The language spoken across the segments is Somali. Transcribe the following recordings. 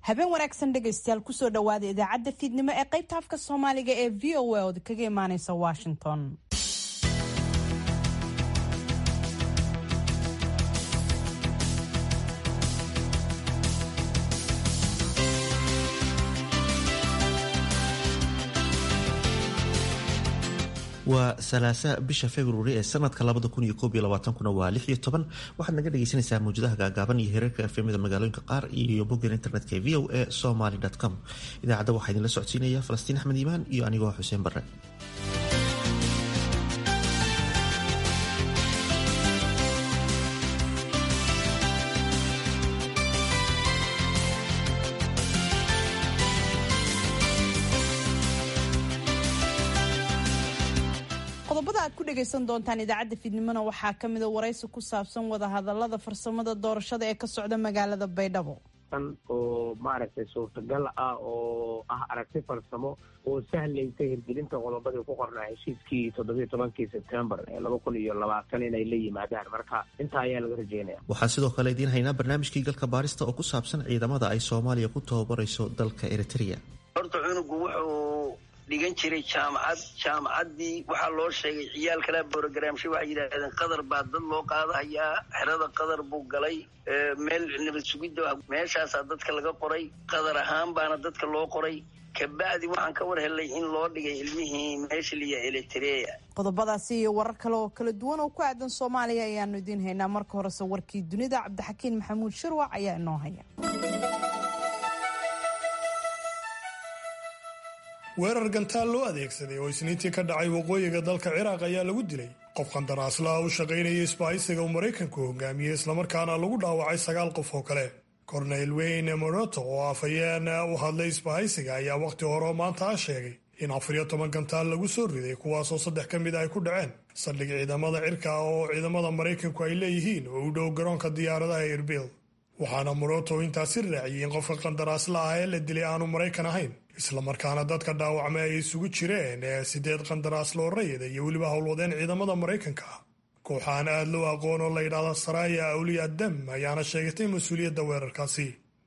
habeen wanaagsan dhegaystayaal kusoo dhowaada idaacadda fiidnimo ee qaybta afka soomaaliga ee v o a ood kaga imaaneysa washington waa salaasa bisha februari ee sanadka labada kun iyo koob iyo labaatankuna waa lix iyo toban waxaad naga dhageysanaysaa mawjadaha gaagaaban iyo hereerka efemida magaalooyinka qaar iyo boggan internetka ee v o a somaly com idaacadda waxaa idinla socodsiinaya falastiin axmed iimaan iyo anigoo xuseen barre dhegeysan doontaan idaacadda fiidnimona waxaa kamida waraysi ku saabsan wadahadalada farsamada doorashada ee ka socda magaalada baydhabo oo maaragtay suurtagal ah oo ah aragti farsamo oo sahlaysa hirgelinta qodobadii ku qornaa heshiiskii toddobiyo tobankii sebtembar ee laba kun iyo labaatan inay la yimaadaan marka intaa ayaa laga rajeynaya waxaa sidoo kale idiin haynaa barnaamijkii galka baarista oo ku saabsan ciidamada ay soomaaliya ku tababarayso dalka eritrea horta cunugu wuxuu dhigan jiray jaamacad jaamacaddii waxaa loo sheegay ciyaal kala borogramsha waxay yidhaahdeen qadar baa dad loo qaadahayaa xerada qadar buu galay meel nabad sugidda meeshaasaa dadka laga qoray qadar ahaan baana dadka loo qoray kabacdi waxaan ka war helay in loo dhigay ilmihii meesha liya eritrea qodobadaasi iyo warar kale oo kala duwan oo ku aadan soomaaliya ayaanu idiin haynaa marka horese warkii dunida cabdixakiin maxamuud shirwac ayaa inoo haya weerar gantaal loo adeegsaday oo isniintii ka dhacay waqooyiga dalka ciraaq ayaa lagu dilay qof qandaraaslaha u shaqaynaya isbaahaysiga uu maraykanku hogaamiyey islamarkaana lagu dhaawacay sagaal qof oo kale korneyl weyne moroto oo afhayeen u hadlay isbahaysiga ayaa wakhti hore maanta ah sheegay in afar iyo toban gantaal lagu soo riday kuwaasoo saddex ka mid ay ku dhaceen saldhig ciidamada cirka oo ciidamada maraykanku ay leeyihiin oo u dhow garoonka diyaaradaha erbil waxaana moroto intaasi raaciyey in qofka qandaraasla ah ee la dilay aanu maraykan ahayn islamarkaana dadka dhaawacmay ay isugu jireen ee sideed qandaraaslo rayida iyo weliba howlwadeen ciidamada maraykanka ah kooxaan aad loo aqoon oo la yidhaahda saraya awliya dam ayaana sheegatay mas-uuliyadda weerarkaasi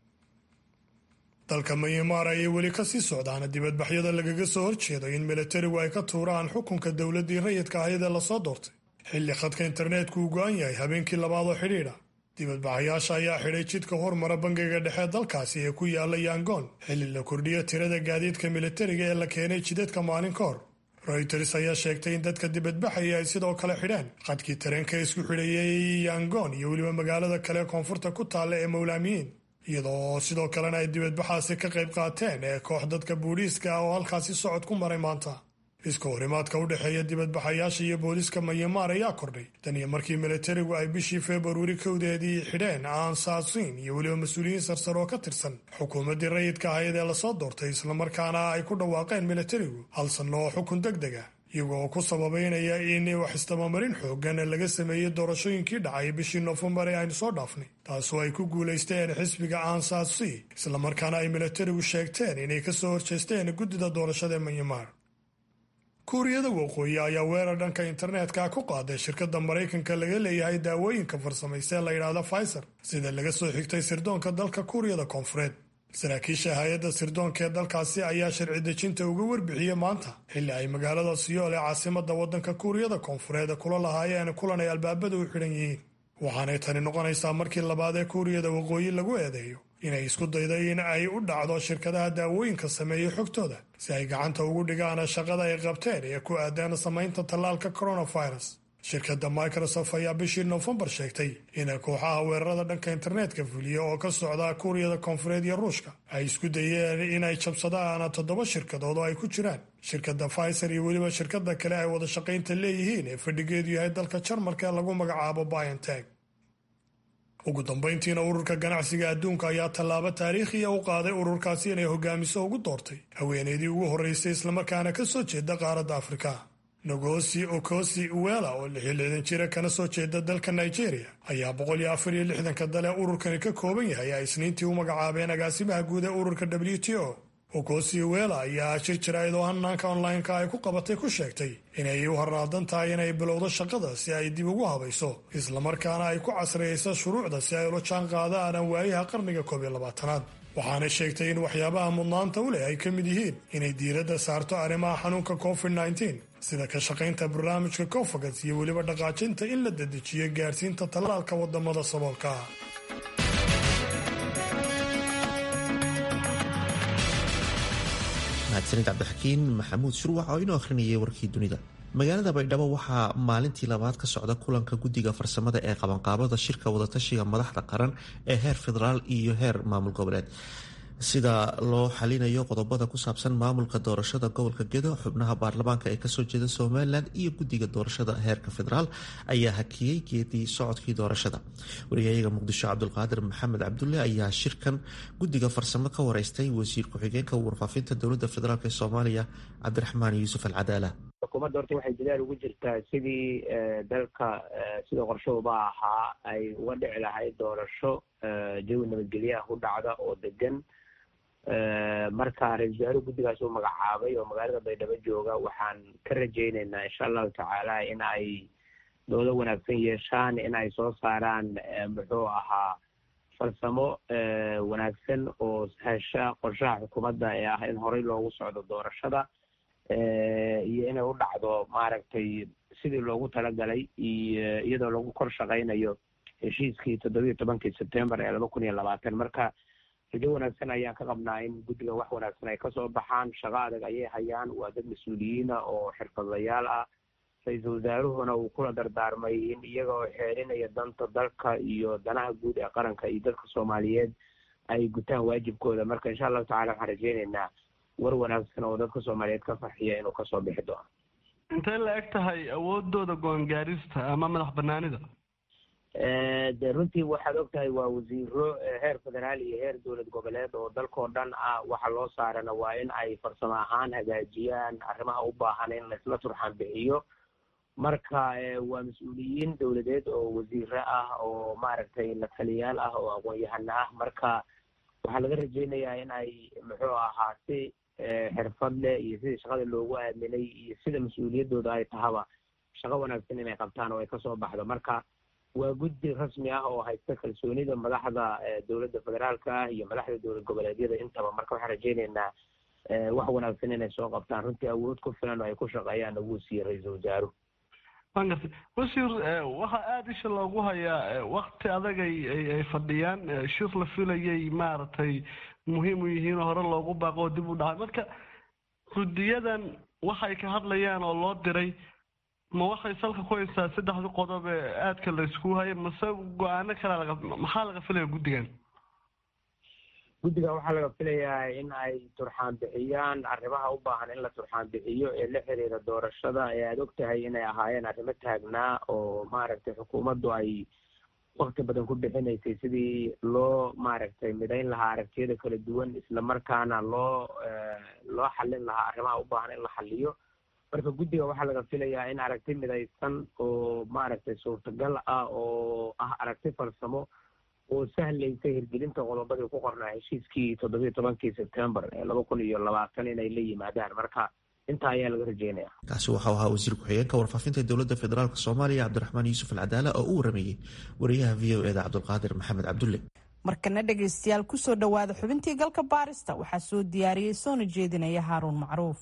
dalka myanmar ayay weli kasii socdaan dibadbaxyada lagaga soo horjeedo in milatarigu ay ka tuuraan xukunka dowladdii rayidka ahayd ee lasoo doortay xilli khadka interneetku uu go-an yahay habeenkii labaad oo xidhiidha dibadbaxayaasha ayaa xidhay jidka hormara bangiga dhexe dalkaasi ee ku yaala yangoon xilli la kordhiyo tirada gaadiidka militariga ee la keenay jidadka maalin ka hor royters ayaa sheegtay in dadka dibadbaxaya ay sidoo kale xidheen qadkii tareenka isku xidhayay yangoon iyo weliba magaalada kale koonfurta ku taalla ee mowlaamiyiin iyadoo sidoo kalena ay dibadbaxaasi ka qayb qaateen ee koox dadka booliiska ah oo halkaasi socod ku maray maanta iska horimaadka u dhexeeya dibadbaxayaasha iyo booliiska myanmar ayaa kordhay tan iyo markii militarigu ay bishii februari kowdeedii xidheen aansaasiin iyo weliba mas-uuliyiin sarsar oo ka tirsan xukuumaddii rayidka ahayd ee lasoo doortay islamarkaana ay ku dhawaaqeen militarigu hal sanno oo xukun deg deg ah iyagoo ku sababeynaya in wax istabamarin xoogan laga sameeyey doorashooyinkii dhacay bishii noofembar ee aynu soo dhaafnay taasoo ay ku guulaysteen xisbiga aansaasi islamarkaana ay militarigu sheegteen inay kasoo horjeesteen guddida doorashada ee myanmar kuuriyada waqooyi ayaa weerar dhanka internetka ku qaaday shirkadda maraykanka laga leeyahay daawooyinka farsamaysa ee la yidhaahda pfizer sida laga soo xigtay sirdoonka dalka kuuriyada koonfureed saraakiisha hay-adda sirdoonka ee dalkaasi ayaa sharci dejinta uga warbixiyey maanta xilli ay magaalada siyool ee caasimada waddanka kuuriyada koonfureed kula lahaayeen kulan ay albaabada u xidhan yihiin waxaanay tani noqonaysaa markii labaad ee kuuriyada waqooyi lagu eedeeyo inay isku dayday in ay u dhacdo shirkadaha daawooyinka sameeyey xogtooda si ay gacanta ugu dhigaan shaqada ay qabteen ee ku aadaan samaynta tallaalka coronavirus shirkadda microsoft ayaa bishii noofembar sheegtay in kooxaha weerarada dhanka internetka fuliya oo ka socda kuuriyada koonfureed iyo ruushka ay isku dayeen inay jabsadaan toddoba shirkadood oo ay ku jiraan shirkadda pfizer iyo weliba shirkada kale ay wada shaqaynta leeyihiin ee fadhigeedu yahay dalka jarmalka ee lagu magacaabo bionteg ugu dambayntiina ururka ganacsiga adduunka ayaa tallaabo taariikhiya u qaaday ururkaasi inay hogaamiso ugu doortay haweeneydii ugu horreysay islamarkaana ka soo jeeda qaaradda afrika nogosi okosi uwela oo lixyo lixdan jira kana soo jeeda dalka nigeria ayaa boqol iyo afar iyo lixdanka dale ururkani ka kooban yahay ay isniintii u magacaabeen agaasimaha guud ee ururka w t o okosi uwela ayaa shir jaraa'id oo hanaanka online-ka ay ku qabatay ku sheegtay inay u harnaadan tahay inay bilowdo shaqada si ay dib ugu habayso islamarkaana ay ku casriyayso shuruucda si ay ula jaan qaadaan waayaha qarniga koob iyo labaatanaad waxaana sheegtay in waxyaabaha mudnaanta u leh ay ka mid yihiin inay diiradda saarto arrimaha xanuunka covid nteen sida ka shaqaynta barnaamijka cofagas iyo weliba dhaqaajinta in la dedejiyo gaarsiinta tallaalka wadamada saboolka ah mahadsanid cabdixakiin maxamuud shurwac oo inoo akhrinayay warkii dunida magaalada baydhabo waxaa maalintii labaad ka socda kulanka guddiga farsamada ee qabanqaabada shirka wadatashiga madaxda qaran ee heer federaal iyo heer maamul goboleed sida loo xalinayo qodobada ku saabsan maamulka doorashada gobolka gedo xubnaha baarlamaanka ee kasoo jeeda somalilan iyo guddiga doorashada heerka federaal ayaa hakiyey geedii socodkii doorashada wariyayaga muqdisho cabdulqaadir maxamed cabdulle ayaa shirkan guddiga farsamo ka wareystay wasiir ku-xigeenka warfaafinta dowlada federaalk ee soomaaliya cabdiraxmaan yuusuf alcadaala xukuumadda horta waxay dadaal ugu jirtaa sidii dalka sida qorshahuba ahaa ay uga dhici lahayd doorasho jawi nabadgelyaha ku dhacda oo degan marka ra-isul wasaaruhu guddigaas uu magacaabay oo magaalada baydhabo jooga waxaan ka rajayneynaa insha allahu tacaala in ay doodo wanaagsan yeeshaan in ay soo saaraan muxuu ahaa farsamo wanaagsan oo hesha qorshaha xukuumadda ee ah in horey loogu socdo doorashada iyo inay u dhacdo maaragtay sidii loogu talagalay iyo iyadoo lagu kor shaqaynayo heshiiskii toddobiiyo tobankii sebtembar ee laba kun iyo labaatan marka rajo wanaagsan ayaan ka qabnaa in guddiga wax wanaagsan ay kasoo baxaan shaqo adag ayay hayaan waa dad mas-uuliyiina oo xirfadlayaal ah ra-iisul wasaaruhuna uu kula dardaarmay in iyaga oo xeerinaya danta dalka iyo danaha guud ee qaranka iyo dadka soomaaliyeed ay gutaan waajibkooda marka insha allahu tacala waxaan rajeyneynaa war wanaagsan oo dadka soomaaliyeed ka farxiya inuu kasoo bixi doono intay la eg tahay awoodooda go-aangaarista ama madax banaanida de runtii waxaad og tahay waa wasiiro heer federaal iyo heer dowlad goboleed oo dalkao dhan ah waxa loo saarana waa in ay farsamo ahaan hagaajiyaan arrimaha u baahan in laisla turxaan bixiyo marka waa mas-uuliyiin dowladeed oo wasiiro ah oo maaragtay la taliyaal ah oo aqoon-yahano ah marka waxaa laga rajeynayaa in ay muxuu ahaa si xirfad leh iyo sidii shaqada loogu aaminay iyo sida mas-uuliyaddooda ay tahaba shaqo wanaagsan inay qabtaan oo ay kasoo baxdo marka waa guddi rasmi ah oo haysta kalsoonida madaxda dowladda federaalka ah iyo madaxda dowlad goboleedyada intaba marka waxaan rajeyneynaa wax wanaagsan inay soo qabtaan runtii awood ku filan oo ay ku shaqeeyaan wuu siiyey ra-iisul wasaaruhu waan gartay wasiir waxaa aada isha loogu hayaa wakti adag ay ay fadhiyaan shir la filayay maaragtay muhiim u yihiin oo hore loogu baaqo oo dib u dhacay marka guddiyadan waxay ka hadlayaan oo loo diray ma waxay salka ku haysaa saddexdii qodob ee aadka la isku haya mase go-aano kale laga maxaa laga filaya guddigan guddiga waxaa laga filayaa in ay turxaan bixiyaan arrimaha u baahan in la turxaan bixiyo ee la xiriira doorashada ee aada og tahay inay ahaayeen arrimo taagnaa oo maaragtay xukuumaddu ay wakti badan ku bixinaysay sidii loo maaragtay midayn lahaa aragtiyada kala duwan isla markaana loo loo xallin lahaa arrimaha u baahan in la xalliyo marka guddiga waxaa laga filayaa in aragti midaysan oo maaragtay suurtagal ah oo ah aragti farsamo oo sahlaysa hirgelinta qodobadii ku qornaa heshiiskii toddobiiyo tobankii sebtembar ee laba kun iyo labaatan inay la yimaadaan marka intaa ayaa laga rajeynaya kaasi waxau ahaa wasiir ku-xigeenka warfaafinta dowladda federaalk soomaaliya cabdiraxmaan yuusuf alcadaala oo u warameeyey wariyaha v o eda cabdulqaadir maxamed cabdulle markana dhegaystayaal kusoo dhowaada xubintii galka baarista waxaa soo diyaariyey soona jeedinaya haaruun macruuf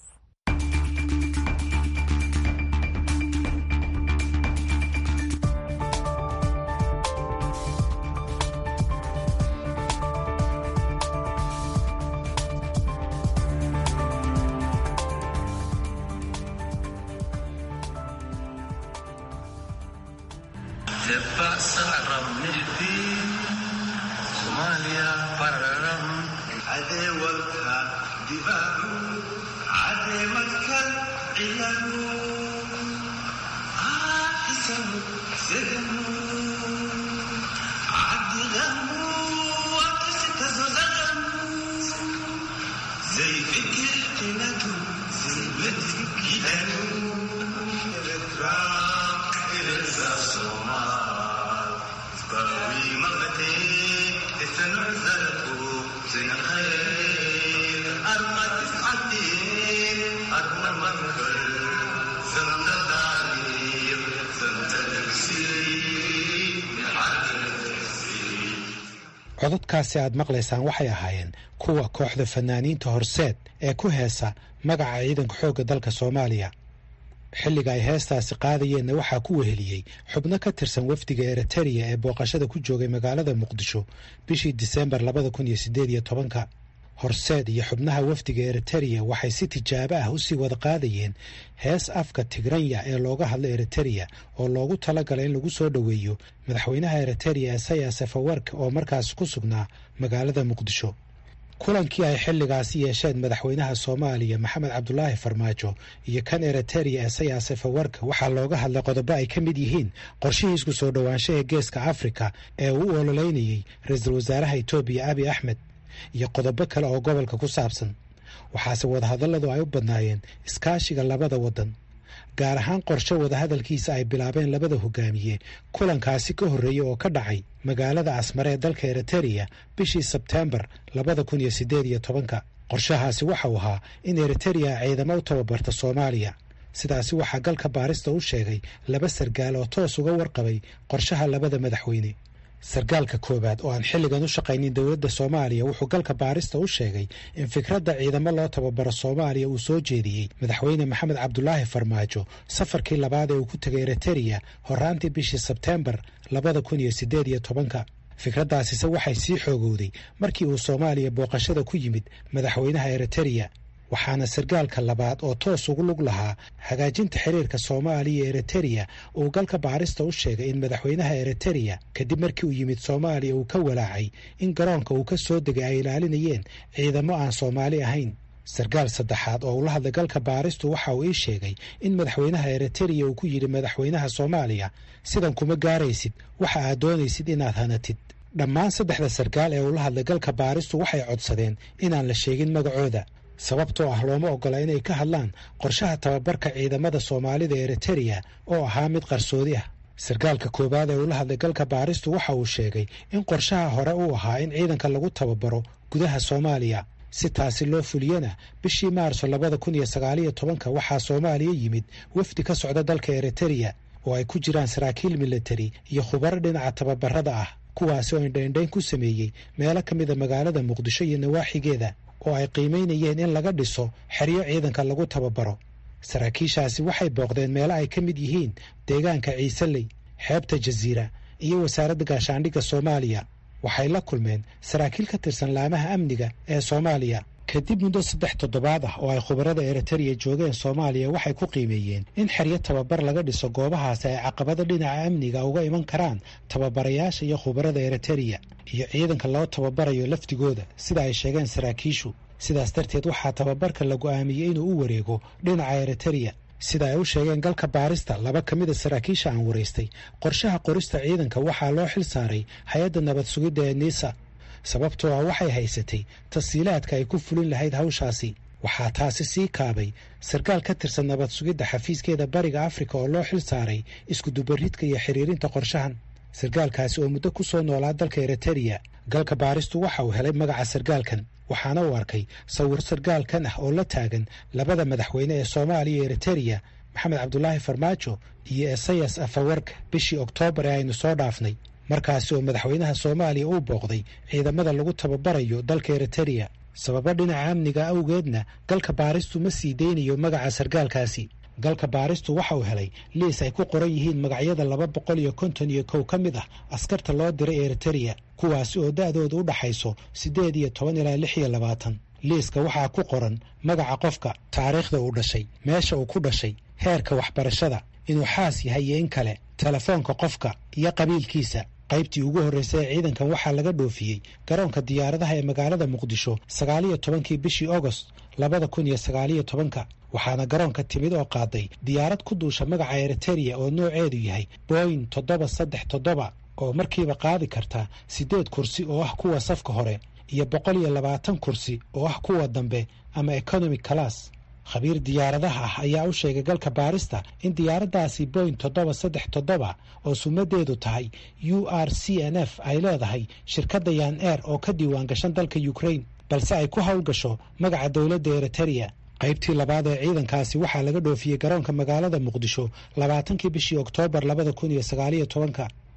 codadkaasi aad maqlaysaan waxay ahaayeen kuwa kooxda fanaaniinta horseed ee ku heesa magaca ciidanka xoogga dalka soomaaliya xilliga ay heestaasi qaadayeenna waxaa ku weheliyey xubno ka tirsan wafdiga eritereya ee booqashada ku joogay magaalada muqdisho bishii diseembar labada kun iyo siddeed iyo tobanka horseed iyo xubnaha wafdiga eritereya waxay si tijaabo ah usii wada qaadayeen hees afka tigranya ee looga hadlo eritereya oo loogu talagalay in lagu soo dhoweeyo madaxweynaha eritereya esayas efawark oo markaas ku sugnaa magaalada muqdisho kulankii ay xilligaasi yeesheen madaxweynaha soomaaliya maxamed cabdulaahi farmaajo iyo kan eritereya esayas efawark waxaa looga hadlay qodobo ay ka mid yihiin qorshihii isku soo dhowaansho ee geeska afrika ee uu u ololeynayey ra-iisul wasaaraha etoobiya abi axmed iyo qodobo kale oo gobolka ku saabsan waxaase wadahadalladu ay u badnaayeen iskaashiga labada waddan gaar ahaan qorshe wadahadalkiisa ay bilaabeen labada hogaamiye kulankaasi ka horreeyey oo ka dhacay magaalada asmare ee dalka eritereya bishii sebteembar labada kun iyo siddeed iyo tobanka qorshahaasi waxau ahaa in eritereya ciidamo u tababarta soomaaliya sidaasi waxaa galka baarista u sheegay laba sargaal oo toos uga warqabay qorshaha labada madaxweyne sargaalka koowaad oo aan xilligan u shaqaynin dowladda soomaaliya wuxuu galka baarista u sheegay in fikradda ciidamo loo tababaro soomaaliya uu soo jeediyey madaxweyne maxamed cabdulaahi farmaajo safarkii labaad ee uu ku tegay eritereya horaantii bishii sebteembar labada kun iyo siddeed iyo tobanka fikraddaasise waxay sii xoogowday markii uu soomaaliya booqashada ku yimid madaxweynaha eritereya waxaana sargaalka labaad oo toos ugu lug lahaa hagaajinta xiriirka soomaaliya eritereya uu galka baarista u sheegay in madaxweynaha eritereya kadib markii uu yimid soomaaliya uu ka walaacay in garoonka uu ka soo degay ay ilaalinayeen ciidamo aan soomaali ahayn sargaal saddexaad oo ula hadlay galka baaristu waxa uu ii sheegay in madaxweynaha eritereya uu ku yidhi madaxweynaha soomaaliya sidan kuma gaaraysid waxa aad doonaysid inaad hanatid dhammaan saddexda sargaal ee ula hadlay galka baaristu waxay codsadeen inaan la sheegin magacooda sababtoo ah looma ogola inay ka hadlaan qorshaha tababarka ciidamada soomaalida eritereya oo ahaa mid qarsoodi ah sargaalka koowaad ee ula hadlay galka baaristu waxa uu sheegay in qorshaha hore uu ahaa in ciidanka lagu tababaro gudaha soomaaliya si taasi loo fuliyana bishii maarso labada kun iyo sagaaliyo tobanka waxaa soomaaliya yimid wafdi ka socda dalka eritereya oo ay ku jiraan saraakiil militari iyo khubaro dhinaca tababarada ah kuwaasi oo indhaindhayn ku sameeyey meelo ka mida magaalada muqdisho iyo nawaaxigeeda oo ay qiimaynayeen in laga dhiso xeryo ciidanka lagu tababaro saraakiishaasi waxay booqdeen meelo ay ka mid yihiin deegaanka ciiseley xeebta jasiira iyo wasaaradda gaashaandhigga soomaaliya waxay la kulmeen saraakiil ka tirsan laamaha amniga ee soomaaliya kadib muddo saddex toddobaad ah oo ay khubarada eritereya joogeen soomaaliya waxay ku qiimeeyeen in xeryo tababar laga dhiso goobahaasi ay caqabado dhinaca amniga uga iman karaan tababarayaasha iyo khubarada eritereya iyo ciidanka loo tababarayo laftigooda sida ay sheegeen saraakiishu sidaas darteed waxaa tababarka la go'aamiyey inuu u wareego dhinaca eritereya sida ay u sheegeen galka baarista laba ka mida saraakiisha aan waraystay qorshaha qorista ciidanka waxaa loo xil saaray hay-adda nabad sugidda ee niisa sababtoo ah waxay haysatay tasiilaadka ay ku fulin lahayd hawshaasi waxaa taasi sii kaabay sarkaal ka tirsan nabad sugidda xafiiskeeda bariga afrika oo loo xil saaray iskudubaridka iyo xiriirinta qorshahan sarkaalkaasi oo muddo ku soo noolaa dalka eritereya galka baaristu waxa uu helay magaca sarkaalkan waxaana uu arkay sawir sarkaalkan ah oo la taagan labada madaxweyne ee soomaaliya iyo eritereya maxamed cabdulaahi farmaajo iyo esayas afawark bishii oktoobar ee aynu soo dhaafnay markaasi oo madaxweynaha soomaaliya uu booqday ciidamada lagu tababarayo dalka eritereya sababo dhinaca amniga awgeedna galka baaristu ma sii deynayo magaca sarkaalkaasi galka baaristu waxa uu helay liis ay ku qoran yihiin magacyada laba boqol iyo konton iyo kow ka mid ah askarta loo diray eritereya kuwaasi oo da'dooda u dhaxayso siddeed iyo toban ilaa lix iyo labaatan liiska waxaa ku qoran magaca qofka taariikhda uu dhashay meesha uu ku dhashay heerka waxbarashada inuu xaas yahay iyo in kale telefoonka qofka iyo qabiilkiisa qaybtii ugu horreysay ee ciidankan waxaa laga dhoofiyey garoonka diyaaradaha ee magaalada muqdisho sagaaliyo tobankii bishii agost labada kun iyo sagaaliyo tobanka waxaana garoonka timid oo qaaday diyaarad ku duusha magaca eritereya oo nooceedu yahay boing toddoba saddex toddoba oo markiiba qaadi karta siddeed kursi oo ah kuwa safka hore iyo boqol iyo labaatan kursi oo ah kuwa dambe ama economic class khabiir diyaaradaha ah ayaa u sheegay galka baarista in diyaaraddaasi boing toddoba saddex toddoba oo sumadeedu tahay u r c n f ay leedahay shirkadda yan air oo ka diiwaan gashan dalka ukraine balse ay ku howlgasho magaca dowladda eritereya qaybtii labaad ee ciidankaasi waxaa laga dhoofiyey garoonka magaalada muqdisho labaatankii bishii oktoobar labada kun iyo sagaaliyo tobanka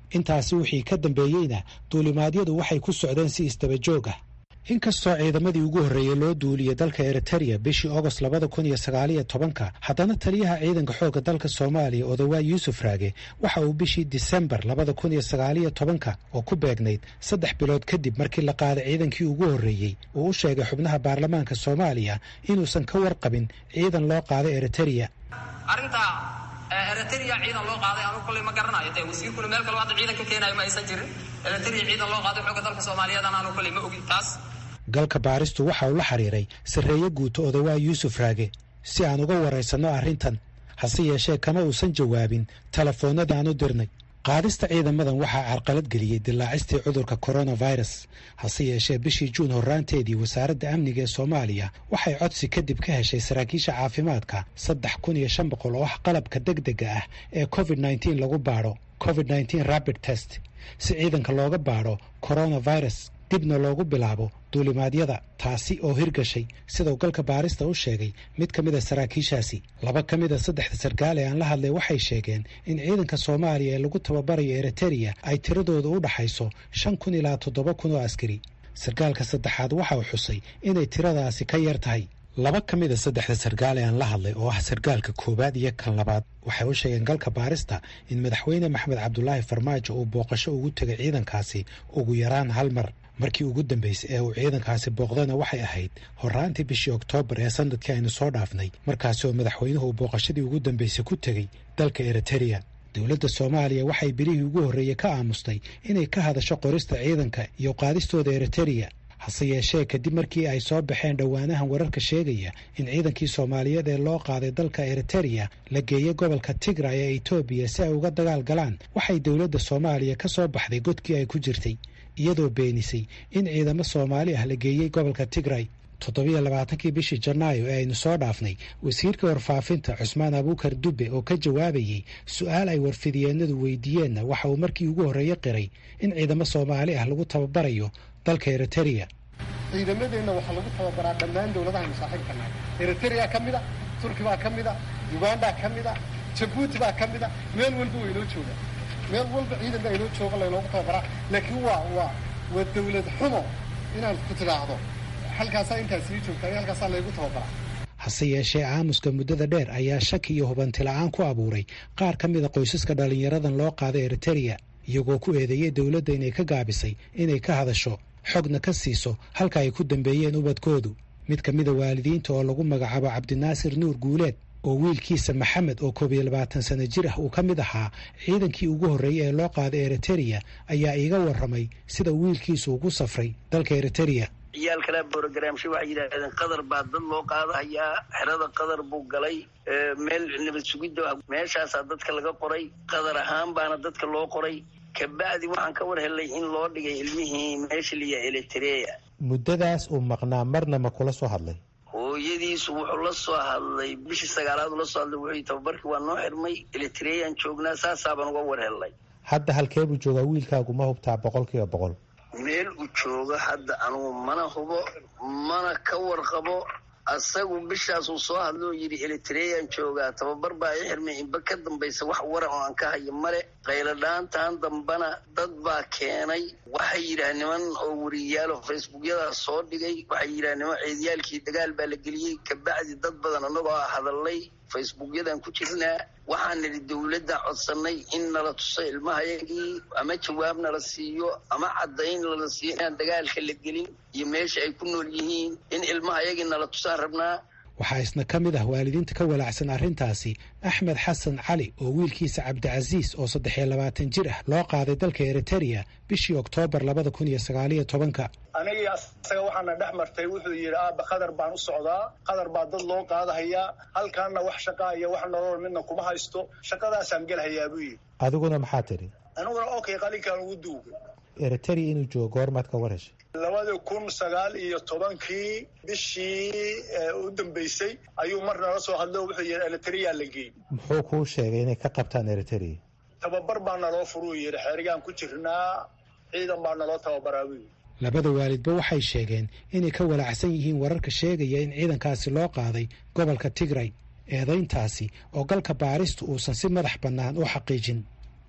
intaasi wixii ka dambeeyeyna duulimaadyadu waxay ku socdeen si isdaba joog ah inkastoo ciidamadii ugu horreeyey loo duuliyey dalka eritereya bishii ogost labada kun iyo sagaaliyo tobanka haddana taliyaha ciidanka xoogga dalka soomaaliya odawaa yuusuf raage waxa uu bishii disembar labada kun iyo sagaaliyo tobanka oo ku beegnayd saddex bilood kadib markii la qaaday ciidankii ugu horreeyey uu u sheegay xubnaha baarlamaanka soomaaliya inuusan ka warqabin ciidan loo qaaday eritereya arrinta eritereya ciidan loo qaaday anugu kolley ma garanayo dee wasiirkuna meel kale hadda ciidan ka keenayo ma aysan jirin eritereya ciidan loo qaaday xoogga dalka soomaaliyeedana anugu kolley ma ogi taas galka baaristu waxa uu la xiriiray sarreeye guuto odawaa yuusuf raage si aan uga waraysanno arrintan hase yeeshee kama uusan jawaabin telefoonnada aan u dirnay qaadista ciidamadan waxaa carqalad geliyey dilaacistii cudurka coronavirus hase yeeshee bishii juun horraanteedii wasaaradda amniga ee soomaaliya waxay codsi kadib ka heshay saraakiisha caafimaadka saddex kun iyo shan boqol oo ah qalabka degdega ah ee covid nneteen lagu baadho covid nneteen rabid test si ciidanka looga baadho coronavirus dibna loogu bilaabo duulimaadyada taasi oo hirgashay sidau galka baarista u sheegay mid ka mid a saraakiishaasi laba ka mid a saddexda sarkaal ee aan la hadlay waxay sheegeen in ciidanka soomaaliya ee lagu tababarayo eritereya ay tiradooda u dhaxayso shan kun ilaa toddoba kun oo askari sarkaalka saddexaad waxa uu xusay inay tiradaasi ka yar tahay laba ka mid a saddexda sarkaal ee aan la hadlay oo ah sarkaalka koowaad iyo kan labaad waxay u sheegeen galka baarista in madaxweyne maxamed cabdulaahi farmaajo uu booqasho ugu tegay ciidankaasi ugu yaraan hal mar markii ugu dambeysay ee uu ciidankaasi booqdana waxay ahayd horraantii bishii oktoobar ee sanadkii aynu soo dhaafnay markaasi oo madaxweynuhu uu booqashadii ugu dambeysay ku tegey dalka eritereya dowladda soomaaliya waxay bilihii ugu horreeyey ka aamustay inay ka hadasho qorista ciidanka iyo qaadistooda eritereya hase yeeshee kadib markii ay soo baxeen dhowaanahan wararka sheegaya in ciidankii soomaaliyeed ee loo qaaday dalka eritereya la geeyey gobolka tigray ee etoobiya si ay uga dagaal galaan waxay dowladda soomaaliya ka soo baxday godkii ay ku jirtay iyadoo beenisay in ciidamo soomaali ah la geeyey gobolka tigray toddobiyo labaatankii bishii janaayo ee aynu soo dhaafnay wasiirka warfaafinta cusmaan abuukar dubbe oo ka jawaabayey su-aal ay warfidiyeenadu weydiiyeenna waxa uu markii ugu horreeye qiray in ciidamo soomaali ah lagu tababarayo dalka eritereya ciidamadeenna waxaa lagu tababaraa dhammaan dowladahaynu saaxiibka nahay eritereya ka mid a turki baa ka mid a uganda ka mid a jabuuti baa ka mid a meel walba waynoo joogaa meel walba ciidan baa inoo jooga laynoogu tababaraa laakiin waa waa waa dawlad xumo inaad ku tidhaahdo halkaasaa intaa sii joogtaa iyo halkaasaa laygu tababaraa hase yeeshee aamuska muddada dheer ayaa shaki iyo hubanti la-aan ku abuuray qaar ka mid a qoysaska dhallinyaradan loo qaaday eritereya iyagoo ku eedeeyey dowladda inay ka gaabisay inay ka hadasho xogna ka siiso halka ay ku dambeeyeen ubadkoodu mid ka mida waalidiinta oo lagu magacaabo cabdinaasir nuur guuleed oo wiilkiisa maxamed oo koob iyo labaatan sano jir ah uu ka mid ahaa ciidankii ugu horreeyey ee loo qaaday eritereya ayaa iiga warramay sida wiilkiisu ugu safray dalka eritereya ciyaal kalaa borogramsha waxay yidhaahdeen qadar baa dad loo qaadahayaa xerada qadar buu galay meel nabad sugidda meeshaasaa dadka laga qoray qadar ahaan baana dadka loo qoray kabacdi waxaan ka war helay in loo dhigay ilmihii meesha liya elitereya muddadaas uu maqnaa marna ma kula soo hadlay hooyadiisu wuxuu la soo hadlay bishii sagaalaad ula soo hadlay wuxuu tababarkii waa noo xirmay elitereyaan joognaa saasaabaan uga war helnay hadda halkee buu joogaa wiilkaagu ma hubtaa boqol kiiba boqol meel uu joogo hadda anugu mana hubo mana ka warqabo asagu bishaasuu soo hadlay oo yidhi elitereyaan joogaa tababar baa i xirmay inba ka dambaysa wax wara oo aan ka hayo male qayladhaantan dambana dad baa keenay waxay yidhaah niman oo wariyaalo facebookyadaas soo dhigay waxay yidhaah niman ciidiyaalkii dagaal baa la geliyey kabacdi dad badan annagoo a hadalnay facebookyadan ku jirnaa waxaan nidhi dowladda codsanay in nala tuso ilmahayagii ama jawaab nala siiyo ama caddayn nala siiyo inaan dagaalka la gelin iyo meesha ay ku nool yihiin in ilmahayagii nala tusaan rabnaa waxaa isna ka mid ah waalidiinta ka walaacsan arrintaasi axmed xasan cali oo wiilkiisa cabdicasiis oo saddex iyo labaatan jir ah loo qaaday dalka eritereya bishii oktoobar labada kun iyo sagaaliyo tobanka anigii asaga waxaana dhex martay wuxuu yidhi aaba qadar baan u socdaa qadar baa dad loo qaadahayaa halkaana wax shaqaa iyo wax nolol midna kuma haysto shaqadaasaan gelhayaa buu yidhi adiguna maxaa tidhi aniguna okay qalinkaan ugu duugay eritereya inuu joogo goormaad ka war heshay labada kun sagaal iyo tobankii bishii u dambeysay ayuu mar nala soo hadlo wuxuu yidhi eritereya la geey muxuu kuu sheegay inay ka qabtaan eritereya tababar baa naloo furuu yidhi xeerigaan ku jirnaa ciidan baa naloo tababaraa buu yidhi labada waalidba waxay sheegeen inay ka walaacsan yihiin wararka sheegaya in ciidankaasi loo qaaday gobolka tigray eedayntaasi oo galka baaristu uusan si madax bannaan u xaqiijin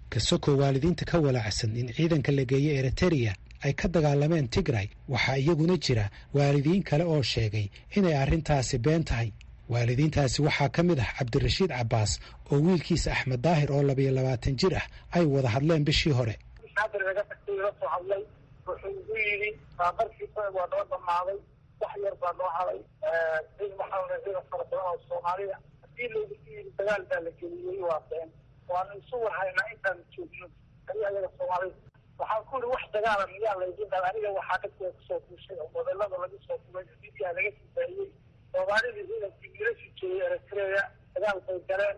kasokoo waalidiinta ka walaacsan in ciidanka la geeyo eritereya ay ka dagaalameen tigray waxaa iyaguna jira waalidiin kale oo sheegay inay arrintaasi been tahay waalidiintaasi waxaa ka mid ah cabdirashiid cabbaas oo wiilkiisa axmed daahir oo labiyo labaatan jir ah ay wada hadleen bishii hore naga tagtay ila soo hadlay wuxuu igu yidhi baabarkiisa waa noo dhammaaday wax yar baa noo haday cid maxaa ciidan fara badan oo soomaaliya haddii loogu yidhi dagaal baa la geliyey waa been waanu isu warhaynaa intaan joogno adi ayaga soomaalida waxaan ku yidhi wax dagaala miyaa laydin dal aniga waxaa dadka kusoo kuushay oo modelada laga soo kubay midiyaa laga sifaayey soomaalidii ciidankii wiilasha joogay eritreya dagaal bay galeen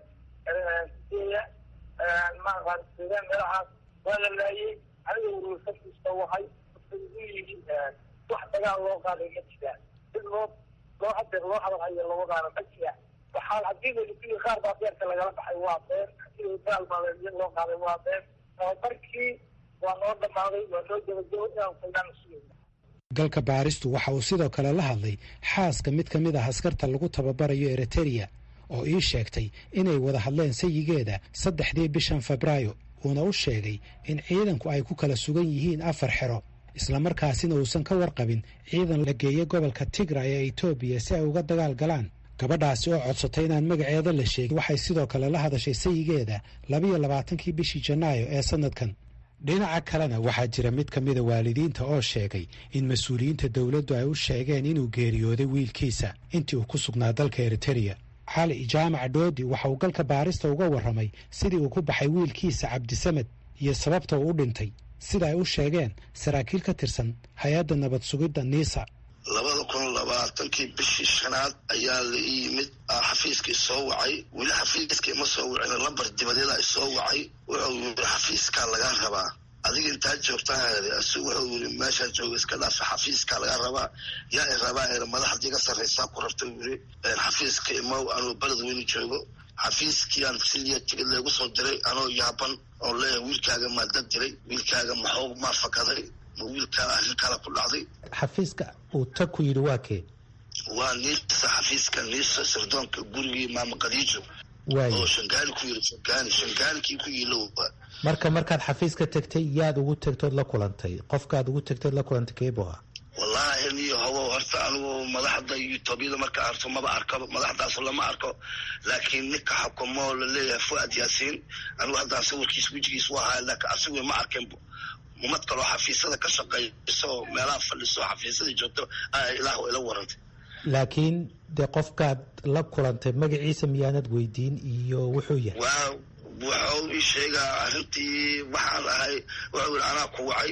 sideeya maaqaansideen meelahaas waa la laayey aniga urursakiisa wahay wuxuu igu yidhi wax dagaal loo qaaday ma jiraan sid loo loo hadeer loo hadalhayo labadaana ma jiraan waxaa haddii laii qaar baa beerka lagala baxay waa been hadii dagaal baa loo qaaday waa been tababarkii waa noo dhammaaday waa noo gabagabo inaan faydaan sugayna galka baaristu waxa uu sidoo kale la hadlay xaaska mid ka mid ah askarta lagu tababarayo eritereya oo ii sheegtay inay wada hadleen sayigeeda saddexdii bishan febraayo uuna u sheegay in ciidanku ay ku kala sugan yihiin afar xero islamarkaasina uusan ka warqabin ciidan la geeya gobolka tigray ee etoobiya si ay uga dagaal galaan gabadhaasi oo codsatay inaan magaceeda la sheegin waxay sidoo kale la hadashay sayigeeda labiyo labaatankii bishii janaayo ee sanadkan dhinaca kalena waxaa jira mid ka mida waalidiinta oo sheegay in mas-uuliyiinta dowladdu ay u sheegeen inuu geeriyooday wiilkiisa intii uu ku sugnaa dalka eritereya cali jaamac dhoodi waxa uu galka baarista uga warramay sidii uu ku baxay wiilkiisa cabdisamed iyo sababta uu u dhintay sida ay u sheegeen saraakiil ka tirsan hay-adda nabad sugidda niisa labada kun labaatankii bishii shanaad ayaa la ii yimid xafiiskii soo wacay weli xafiiskii ma soo wacin lambar dibadeeda soo wacay wuxuu yiri xafiiskaa lagaa rabaa adiga intaa joogtaa si wuxuu yiri meeshaa jooga iska dhaafa xafiiskaa lagaa rabaa yaa i rabaa er madaxdii ka sarraysaa ku rabta yiri xafiiska imow anuu beled weyni joogo xafiiskiiaan siliya tigid leegu soo diray anoo yaaban oo leeyahay wiilkaaga maa dad diray wiilkaaga maxuu maa fakaday ma wiilkaa arrin kale ku dhacday xafiiska uu tag ku yidhi waa kee waa niisa xafiiska niisa sirdoonka gurigii maama khadiijo oo shangaani ku yiri shangaani shangaanikii ku yiilo marka markaad xafiiska tegtay yaad ugu tegtood la kulantay qofkaad ugu tegtood la kulantay keebo ah wallaahi niyo hawow horta anigu madaxda etoobiyada marka arto maba arko madaxdaas lama arko laakiin ninka xukumo laleeyahay fuad yaasiin anigu haddaan sawirkiis wejigiis u ahaa laakiin asigu ma arkin umad kaloo xafiisyada ka shaqeyso meelaha fadhiso xafiisyada joogto ilaah ila warantay laakiin dee qofkaad la kulantay magaciisa miyaanad weydiin iyo wuxuu yahay waa wuxuu ii sheegaa arrintii waxaan ahay wuxuu yidhi anaa ku wacay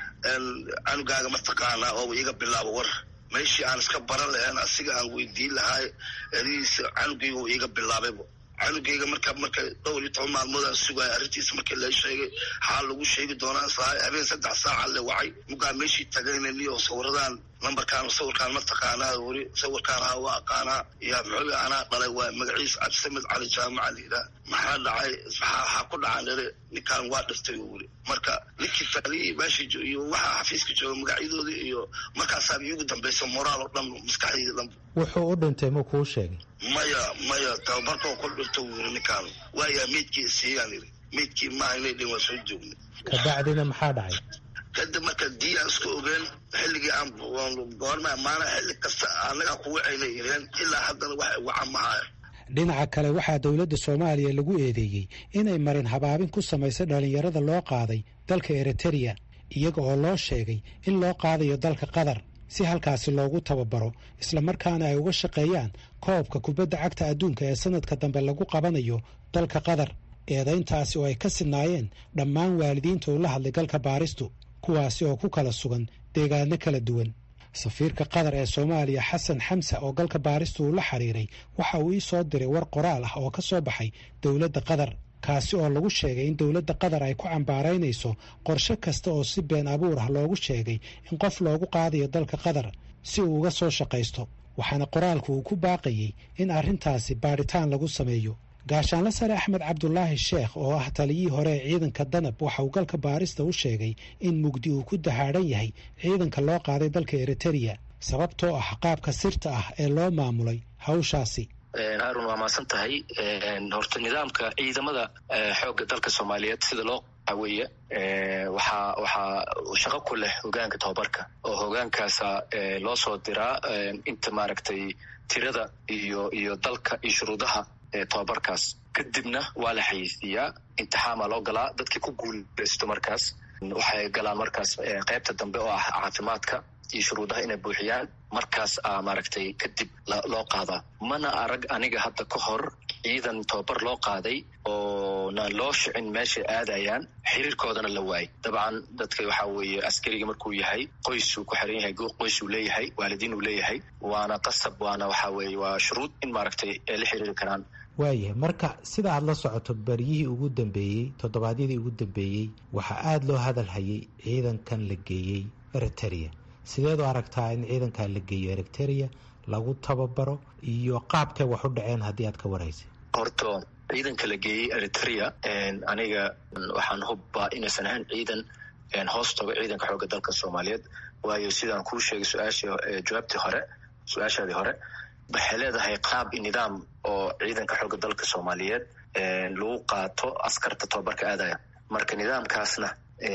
canugaaga mataqaanaa oo iga bilaabo war meeshii aan iska baran lahayn asiga aan weydiin lahay erihiisa canugayga uu iga bilaabaybo canugayga marka marka dhowr iyo toban maalmood aan sugaya arrintiisa markii la sheegay xaa lagu sheegi doonaa sahay habeen saddex saaca le wacay mugaa meeshii tagayna niyo sawiradan lambarkaan sawirkaan ma taqaanaa weli sawirkaan ha waa aqaanaa iyo muxuu anaa dhalay waa magaciisa cabdisamed cali jaamaca layidhaah maxaa dhacay maxaa ku dhacaan ere ninkaan waa dhiftay weli marka ninkii faaliyii meesha iyo waxaa xafiiska jooga magacyadoodii iyo markaasaa iigu dambaysa moraal oo dhan maskaxdayda dhan wuxuu u dhintay ma kuu sheegay maya maya tababarkoo ku dhinto weli ninkaan waayaa meydkii siiyaan yiri meydkii maaha inay dhin waa soo joognay kabacdina maxaa dhacay kadib marka dii aan iska ogeen xilligii aan goorma maana xilli kasta annagaa ku wacayna ireen ilaa haddana wax waca mahaya dhinaca kale waxaa dowladda soomaaliya lagu eedeeyey inay marin habaabin ku samaysay dhallinyarada loo qaaday dalka eritereya iyaga oo loo sheegay in loo qaadayo dalka qatar si halkaasi loogu tababaro islamarkaana ay uga shaqeeyaan koobka kubadda cagta adduunka ee sanadka dambe lagu qabanayo dalka qatar eedayntaasi oo ay ka sidnaayeen dhammaan waalidiinta uu la hadlay galka baaristu kuwaasi oo ku kala sugan deegaano kala duwan safiirka qatar ee soomaaliya xasan xamsa oo galka baaristu uu la xiriiray waxa uu ii soo diray war qoraal ah oo ka soo baxay dowladda qatar kaasi oo lagu sheegay in dowladda qatar ay ku cambaaraynayso qorshe kasta oo si been abuur ah loogu sheegay in qof loogu qaadayo dalka qatar si uu uga soo shaqaysto waxaana qoraalku uu ku baaqayey in arrintaasi baadhitaan lagu sameeyo gaashaanle sare axmed cabdulaahi sheekh oo ah taliyihii hore ee ciidanka danab waxa uu galka baarista u sheegay in mugdi uu ku dahaadhan yahay ciidanka loo qaaday dalka eritereya sababtoo ah qaabka sirta ah ee loo maamulay hawshaasi haarun waa maasan tahay horta nidaamka ciidamada xoogga dalka soomaaliyeed sida loo weeye waxaa waxaa shaqo ku leh hogaanka tababarka oo hogaankaasa loo soo diraa inta maaragtay tirada iyo iyo dalka iyo shuruudaha tababarkaas kadibna waa la xayeysiiyaa imtixaamaa loo galaa dadkii ku guuleysto markaas waxay galaan markaas qaybta dambe oo ah caafimaadka iyo shuruudaha inay buuxiyaan markaas a maaragtay kadib loo qaadaa mana arag aniga hadda ka hor ciidan tababar loo qaaday oo na loo shicin meeshay aadayaan xiriirkoodana la waayay dabcan dadka waxaa weeye askariga markuu yahay qoysuu ku xiran yahay qoysuu leeyahay waalidiin uu leeyahay waana qasab waana waxaa weeye waa shuruud in maaragtay ay la xiriiri karaan waayahay marka sida aad la socoto baryihii ugu dambeeyey toddobaadyadii ugu dambeeyey waxaa aada loo hadal hayay ciidankan la geeyey eriteria sideed u aragtaa in ciidankan la geeyo eriteria lagu tababaro iyo qaabkay wax u dhaceen haddii aad ka waraysa horta ciidanka la geeyey eritrea aniga waxaan hubbaa inaysan ahayn ciidan hoos tago ciidanka xoogga dalka soomaaliyeed waayo sidaan kuu sheegay su-aashii jawaabtii hore su-aashaadii hore waxay leedahay qaab i nidaam oo ciidanka xoogga dalka soomaaliyeed lagu qaato askarta tababarka aadaya marka nidaamkaasna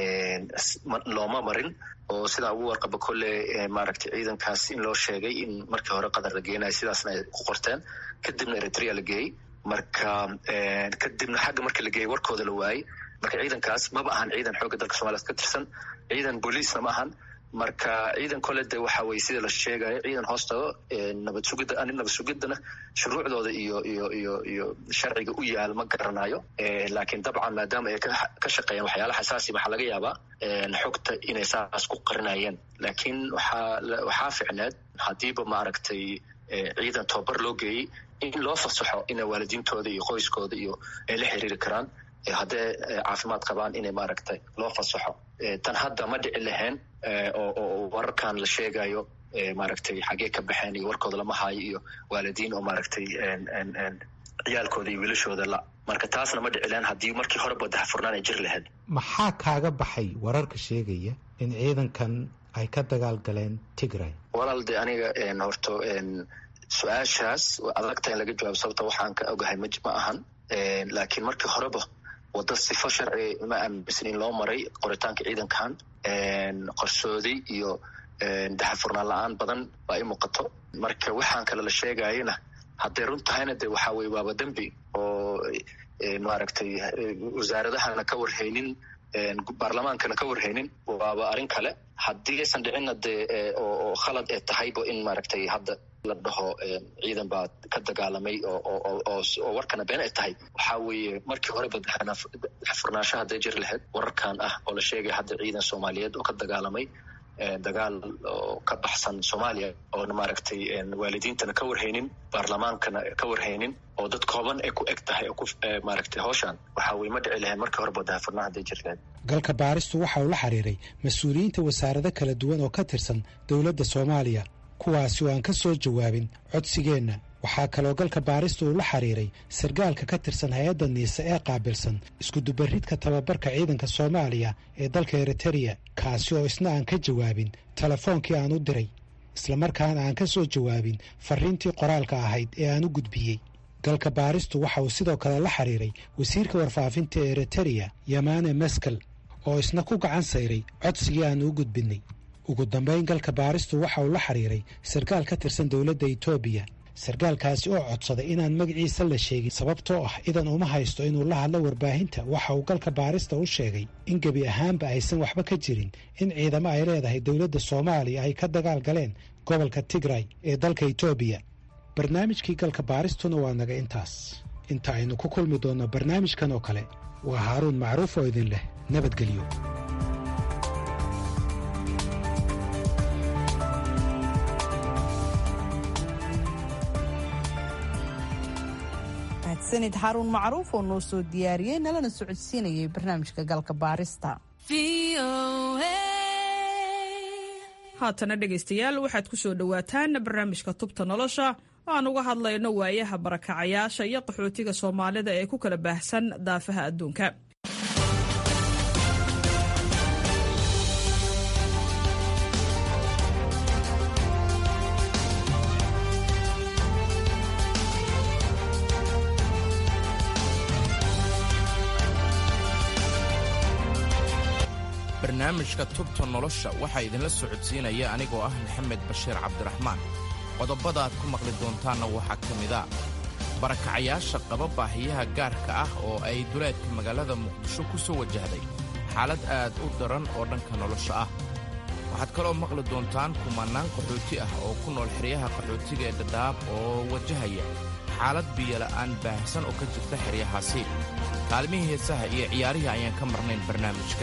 looma marin oo sidaa ugu warqaba kolle maaragtay ciidankaas in loo sheegay in markii hore qatar la geenayo sidaasna ay ku qorteen kadibna eritrea la geeyey marka kadibna xagga markii la geeyey warkooda la waayey marka ciidankaas maba ahan ciidan xoogga dalka somaliyeed ka tirsan ciidan booliisna ma ahan marka ciidan kole de waxa weye sida la sheegayo ciidan hoos tago nabad sugidda ani nabad sugiddana shuruucdooda iyo iyo iyo iyo sharciga u yaal ma garanayo laakiin dabcan maadaama ay ka shaqeeyaan waxyaala xasaasi waxaa laga yaabaa xogta inay saas ku qarinayeen laakiin waxaa waxaa ficneed haddiiba maaragtay ciidan tababar loo geeyey in loo fasaxo ina waalidiintooda iyo qoyskooda iyo ay la xiriiri karaan hadday caafimaad qabaan inay maaragtay loo fasaxo tan hadda ma dhici lahayn oo wararkan la sheegayo maaragtay xaggee ka baxeen iyo warkooda lama haayo iyo waalidiin oo maaragtay ciyaalkooda iyo wiilashooda la marka taasna ma dhici lahayn haddii markii horeba daxfurnaan ay jiri lahayd maxaa kaaga baxay wararka sheegaya in ciidankan ay ka dagaal galeen tigray walaal de aniga horto su-aashaas adagta in laga jawaabo sababta waxaan ka ogahay ma ma ahan laakiin markii horeba wadda sifo sharci ma aaminsan in loo maray qoritaanka ciidankan qorsooday iyo daxafurnaan la-aan badan baa i muuqato marka waxaan kale la sheegayana hadday run tahayna de waxaa weye waaba dembi oo maaragtay wasaaradahana ka warhaynin baarlamaankana ka warhaynin waaba arrin kale haddii aysan dhicinna dee oo khalad ee tahayba in maaragtay hadda la dhaho ciidan baa ka dagaalamay oo warkana been ay tahay waxaa weeye markii horeba daxfurnaansho hadday jiri lahayd wararkan ah oo la sheegaya hadda ciidan soomaaliyeed oo ka dagaalamay dagaal oo ka baxsan soomaaliya oona maaragtay waalidiintana ka warhaynin baarlamaankana ka warhaynin oo dad kooban ay ku eg tahay maaragtay howshan waxaa weye ma dhici lahayn markii horeba daxfurnaan hadday jiri lahayd galka baaristu waxa uu la xiriiray mas-uuliyiinta wasaarado kala duwan oo ka tirsan dowladda soomaaliya kuwaasi oo aan ka soo jawaabin codsigeenna waxaa kaloo galka baarista uu la xiriiray sargaalka ka tirsan hay-adda niise ee qaabilsan iskudubaridka tababarka ciidanka soomaaliya ee dalka eritereya kaasi oo isna aan ka jawaabin telefoonkii aan u diray islamarkaana aan ka soo jawaabin fariintii qoraalka ahayd ee aan u gudbiyey galka baaristu waxa uu sidoo kale la xiriiray wasiirka warfaafinta ee eritereya yamane meskel oo isna ku gacan sayray codsigii aan u gudbinnay ugu dambayn galka baaristu waxa uu la xiriiray sarkaal ka tirsan dowladda etoobiya sarkaalkaasi oo codsaday inaan magaciisa la sheegin sababtoo ah idan uma haysto inuu la hadlo warbaahinta waxa uu galka baarista u sheegay in gebi ahaanba aysan waxba ka jirin in ciidamo ay leedahay dowladda soomaaliya ay ka dagaal galeen gobolka tigray ee dalka etoobiya barnaamijkii galka baaristuna waa naga intaas inta aynu ku kulmi doonno barnaamijkan oo kale waa haaruun macruuf oo idin leh nabadgelyo sanid xaruun macruuf oo noo soo diyaariyey nalana socodsiinayay barnaamijka galka baarista haatana dhegaystayaal waxaad ku soo dhowaataan barnaamijka tubta nolosha oo aan uga hadlayno waayaha barakacayaasha iyo qaxootiga soomaalida ee ku kala baahsan daafaha adduunka barnaamijka tubta nolosha waxaa idinla socodsiinaya anigoo ah maxamed bashiir cabdiraxmaan qodobada aad ku maqli doontaanna waxaa ka mid a barakacayaasha qaba baahiyaha gaarka ah oo ay duleedka magaalada muqdisho ku soo wajahday xaalad aad u daran oo dhanka nolosha ah waxaad kaloo maqli doontaan kumannaan qaxooti ah oo ku nool xeryaha qaxootiga ee dhadhaab oo wajahaya xaalad biyola'aan baahsan oo ka jirta xeryahaasi kaalmihii heesaha iyo ciyaarihii ayaan ka marnayn barnaamijka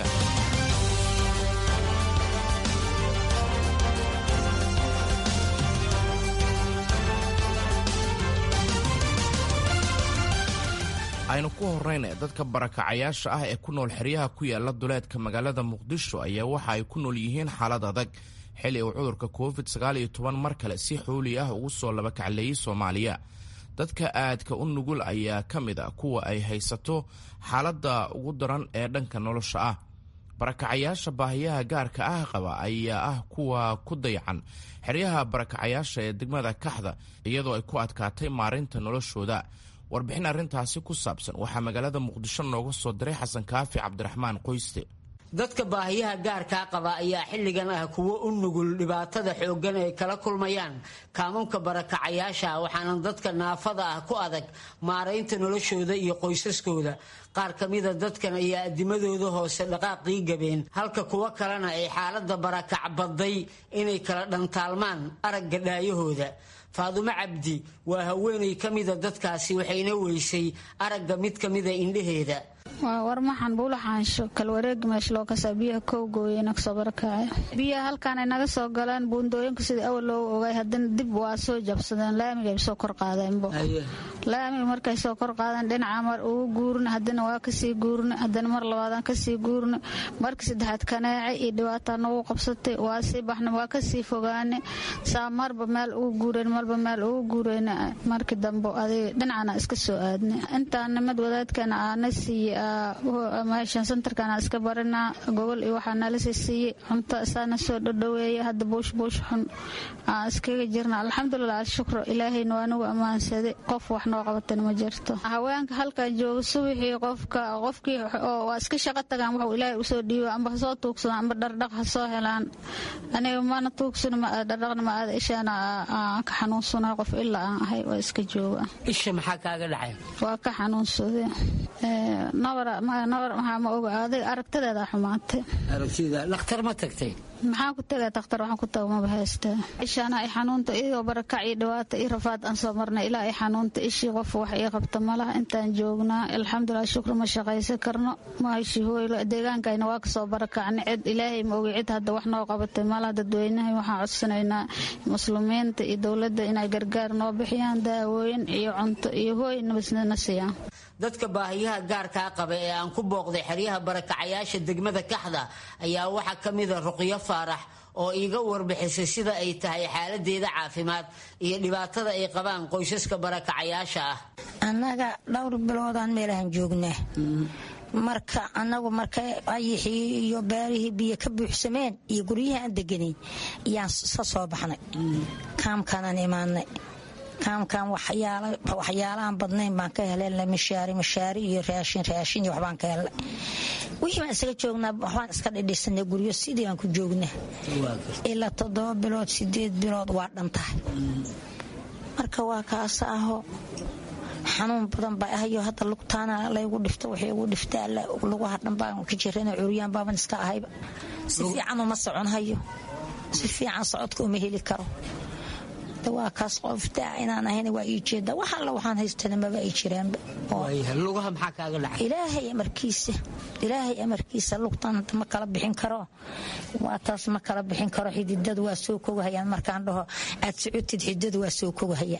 aynu ku horrayna dadka barakacayaasha ah ee ku nool xeryaha ku yaala duleedka magaalada muqdisho ayaa waxa ay ku nool yihiin xaalad adag xilli uu cudurka covid mar kale si xooli ah ugu soo labakacleeyey soomaaliya dadka aadka u nugul ayaa ka mid a kuwa ay haysato xaaladda ugu daran ee dhanka nolosha ah barakacayaasha baahiyaha gaarka ah qaba ayaa ah kuwa ku dayacan xeryaha barakacayaasha ee degmada kaxda iyadoo ay ku adkaatay maarinta noloshooda warbixin arrintaasi ku saabsan waxaa magaalada muqdisho nooga soo diray xasan kaafi cabdiraxmaan qoyste dadka baahiyaha gaarkaa qaba ayaa xilligan ah kuwo u nugul dhibaatada xooggan ay kala kulmayaan kaamunka barakacayaasha waxaana dadka naafada ah ku adag maaraynta noloshooda iyo qoysaskooda qaar ka mida dadkan ayaa adimadooda hoose dhaqaaqii gabeen halka kuwo kalena ay xaaladda barakac badday inay kala dhantaalmaan aragga dhaayahooda faadumo cabdi waa haweenay ka mida dadkaasi waxayna weysay aragga mid ka mida indhaheeda warmaxan buulaxaansho kalwareegi meesha loo kasaa biyaha kowgooya naga soo barakacay biyaha halkaanay naga soo galeen buundooyinka sidii awal loogu ogay haddana dib waa soo jabsadeen laamigay soo kor qaadeenbo laamiga markay soo kor qaadeen dhinaca mar ugu guurna haddana waa kasii guurna haddana mar labaadaan kasii guurna markii saddexaad kaneece iyo dhibaataa nagu qabsatay waa sii baxna waa kasii fogaane saa marba meel ugu guureen marba meel ugu guureen markii dambe adiga dhinacana iska soo aadna intaa nimad wadaadkana aana siiye meeshan santarkana iska barinaa gogol iyo waxaa nala sii siiyey cunto isaana soo dhadhaweeya hadda buush buush xun aan iskaga jirna alxamdulilah alshukru ilaahayna waa nagu ammaansaday qof wax noo qabatana ma jirto haweenka halkan jooga subaxii qofka qofkii waa iska shaqo tagaan waxuu ilaahay usoo dhiibo amba ha soo tuugsadaan amba dhardhaq ha soo helaan aniga mana tuugsano dhardhaqna ma aada ishaana aan ka xanuunsana qof ilaa aan ahay waa iska jooga isha maxaa kaaga dhacay waa ka xanuunsaday nabar maxaa ma oga adig aragtadeeda xumaatay aragtida dhakhtar ma tagtay maxaan ku tagaa dakhtar waxaan ku taga maba haystaa ishaana ay xanuunta iyagoo barakac iyo dhibaata iyo rafaad aan soo marnay ilaa ay xanuunta ishii qof wax ii qabta malaha intaan joognaa alxamdulilah shukri ma shaqaysan karno ma heshi hooylo deegaankayna waa kasoo barakacna cid ilaahay ma ogi cid hadda wax noo qabatay malaha dadweynaha waxaan codsanaynaa muslimiinta iyo dowladda inay gargaar noo bixiyaan daawooyin iyo cunto iyo hooy nabasna siiyaan dadka baahiyaha gaarkaa qaba ee aan ku booqday xeryaha barakacayaasha degmada kaxda ayaa waxaa ka mida ruqyo faarax oo iiga warbixisay sida ay tahay xaaladeeda caafimaad iyo dhibaatada ay qabaan qoysaska barakacayaasha ah annaga dhowr biloodaan meelahan joognaa marka anagu markay ayixii iyo beerihii biyo ka buuxsameen iyo guryihii aan deganayn yaan ka soo baxnay kaamkaanaan imaanay kaamkan waxyaalahan badnayn baan ka helay mishaari mishaari iyo raashin raashin iyo waxbaan ka helnay wixii baan isaga joognaa waxbaan iska dhidhisanay guryo sidii aan ku joognaa ilaa toddoba bilood sideed bilood waa dhan tahay marka waa kaasa aho xanuun badan baa ahayo hadda lugtaana laygu dhifta waxay ugu dhiftaa lugaha dhan baan ka jirana curyaan baaban iska ahayba si fiican uma soconhayo si fiican socodka uma heli karo waa kaas qoftaa inaan ahayn waa ii jeeda wax alla waxaan haystana maba ay jiraanba lugaha maxaa kaaga dhacay ilaahay amarkiisa ilaahay amarkiisa lugtan ma kala bixin karo waa taas ma kala bixin karo xididadu waa soo kogahayaan markaan dhaho aad socotid xididadu waa soo kogahayaan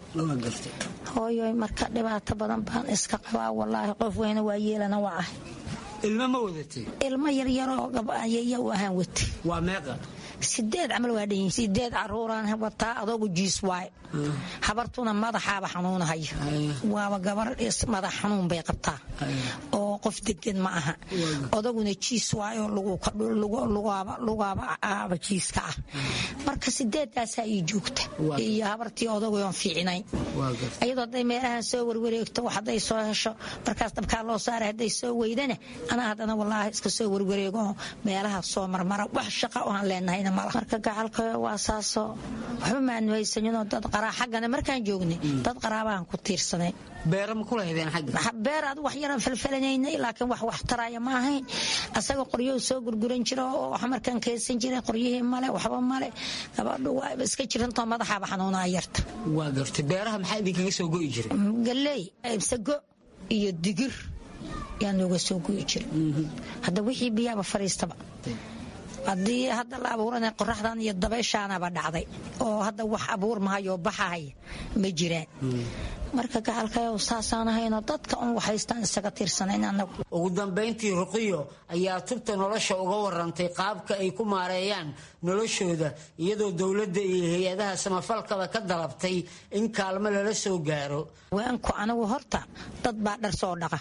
hooyoy marka dhibaato badan baan iska qabaa walaahi qof weyna waa yeelana waa ah ilmo ma wadatay ilmo yaryaroo gabayaya u ahaan watay waa meeqa sideed camal waa dhan sideed caruuraan wataa adoogu jiis waaye habartuna madaxaaba xanuunahaya waaba gabar madax xanuun bay qabtaa oo qof degan ma aha odaguna jiis waayo lugaaba aaba jiiska ah marka sideedaasaa ii joogta iyo habartii odagoon fiicinayn iyadoo hadday meelahan soo warwareegto wax hadday soo hesho markaas dabkaa loo saaray hadday soo weydana anaa haddana wallaahi iska soo warwareego meelaha soo marmara wax shaqa oo aan leenahayna mala marka gacalka waa saasoo waxba maanu haysaninoo dad qaraa xaggana markaan joognay dad qaraabahan ku tiirsanay beera ma ku lahaydeen xagga beer ad wax yaran falfalanaynay laakiin wax wax taraya ma ahayn asaga qoryou soo gurguran jira oo wax markaan keensan jiray qoryihii male waxba male gabadhu waa iska jirantoo madaxaaba xanuunaa yarta waa gartay beeraha maxaa idinkaga soo go'i jiray galley sago iyo digir yaa nooga soo go'i jira hadda wixii biyaaba fariistaba haddii hadda la abuurana qoraxdan iyo dabayshaanaba dhacday oo hadda wax abuur mahayoo baxahaya ma jiraan marka gacalkayo saasaan ahayno dadka un waxhaystaan isaga tiirsanayn anagu ugu dambayntii ruqiyo ayaa tubta nolosha uga warantay qaabka ay ku maareeyaan noloshooda iyadoo dowladda iyo hay-adaha samafalkaba ka dalabtay in kaalmo lala soo gaaro waanku anigu horta dad baa dhar soo dhaqa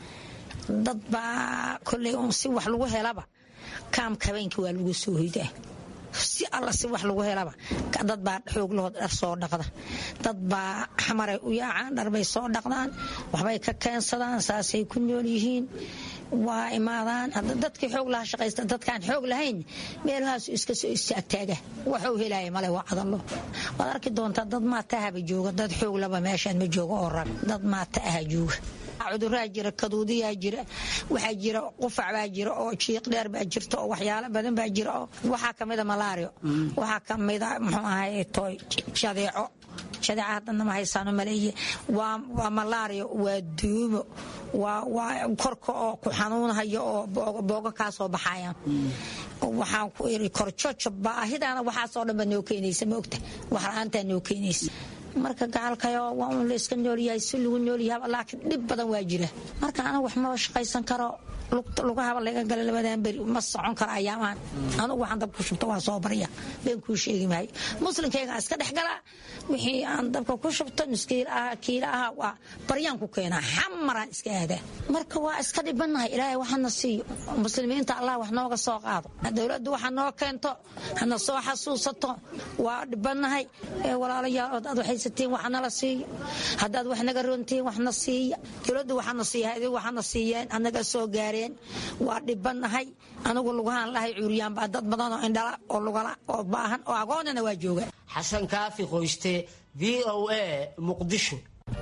dad baa koley un si wax lagu helaba kaamka habeenkii waa lagu soo hoydaa si alla si wax lagu helaba dad baa xooglahood dhar soo dhaqda dad baa xamaray u yaacaan dharbay soo dhaqdaan waxbay ka keensadaan saasay ku nool yihiin waa imaadaan dadkii xoog laha shaqaysta dadkaan xoog lahayn meelahaasu iska soo istaagtaaga waxuu helaya male waa cadalo waad arki doontaa dad maata ahaba jooga dad xoog laba meeshaan ma jooga oo rag dad maata aha jooga cuduraa jira kaduudiyaa jira waxaa jira qufac baa jira oo jiiq dheer baa jirta oo waxyaalo badan baa jira oo waxaa kamida malaario waxaa kamida muxuu ahay toy jadeeco jadeeca haddana ma haysaano maleeye waa malaario waa duumo waa korka oo ku xanuunhayo oo booga kaa soo baxayaan waxaan ku iri korjojo baahidaana waxaasoo dhan baa noo keenaysa ma ogta wax la-aantaa noo keenaysa marka gacalkayo waa un la iska noolyahay si lagu noolyaha laakiin dhib badan waa jira marka anigu wax maba shaqaysan karo lugahaba laga gala labadan beri ma socon karo ayaamaan anugu waxaan dabku shubto waa soo barya been kuu sheegi maayo muslimkayga iska dhex galaa wixii aan dabka ku shubto nuskiil aha kiila aha waa baryaan ku keenaa xamaraan iska aadaa marka waa iska dhibanahay ilaahay waxana siiyo muslimiinta allah wax nooga soo qaado dowladdu waxa noo keento hana soo xasuusato waa dhibanahay walaalayaal hadaad waxaysatiin wax nala siiyo haddaad wax naga rontiin waxna siiya dowladdu waxana siiya adigu waxana siiyeen anaga soo gaareen waa dhibanahay anigu lugahaan lahay cuuriyaan baa dad badan oo indhala oo lugala oo baahan oo agoonana waa jooga xasan kaafi qoyste v o a muqdisho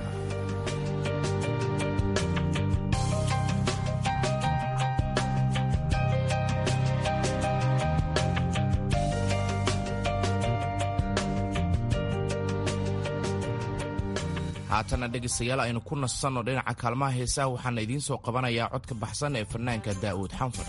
haatana dhegaystayaal aynu ku nasanno dhinaca kaalmaha heesaha waxaana idiin soo qabanayaa codka baxsan ee fanaanka daa'uud xanfar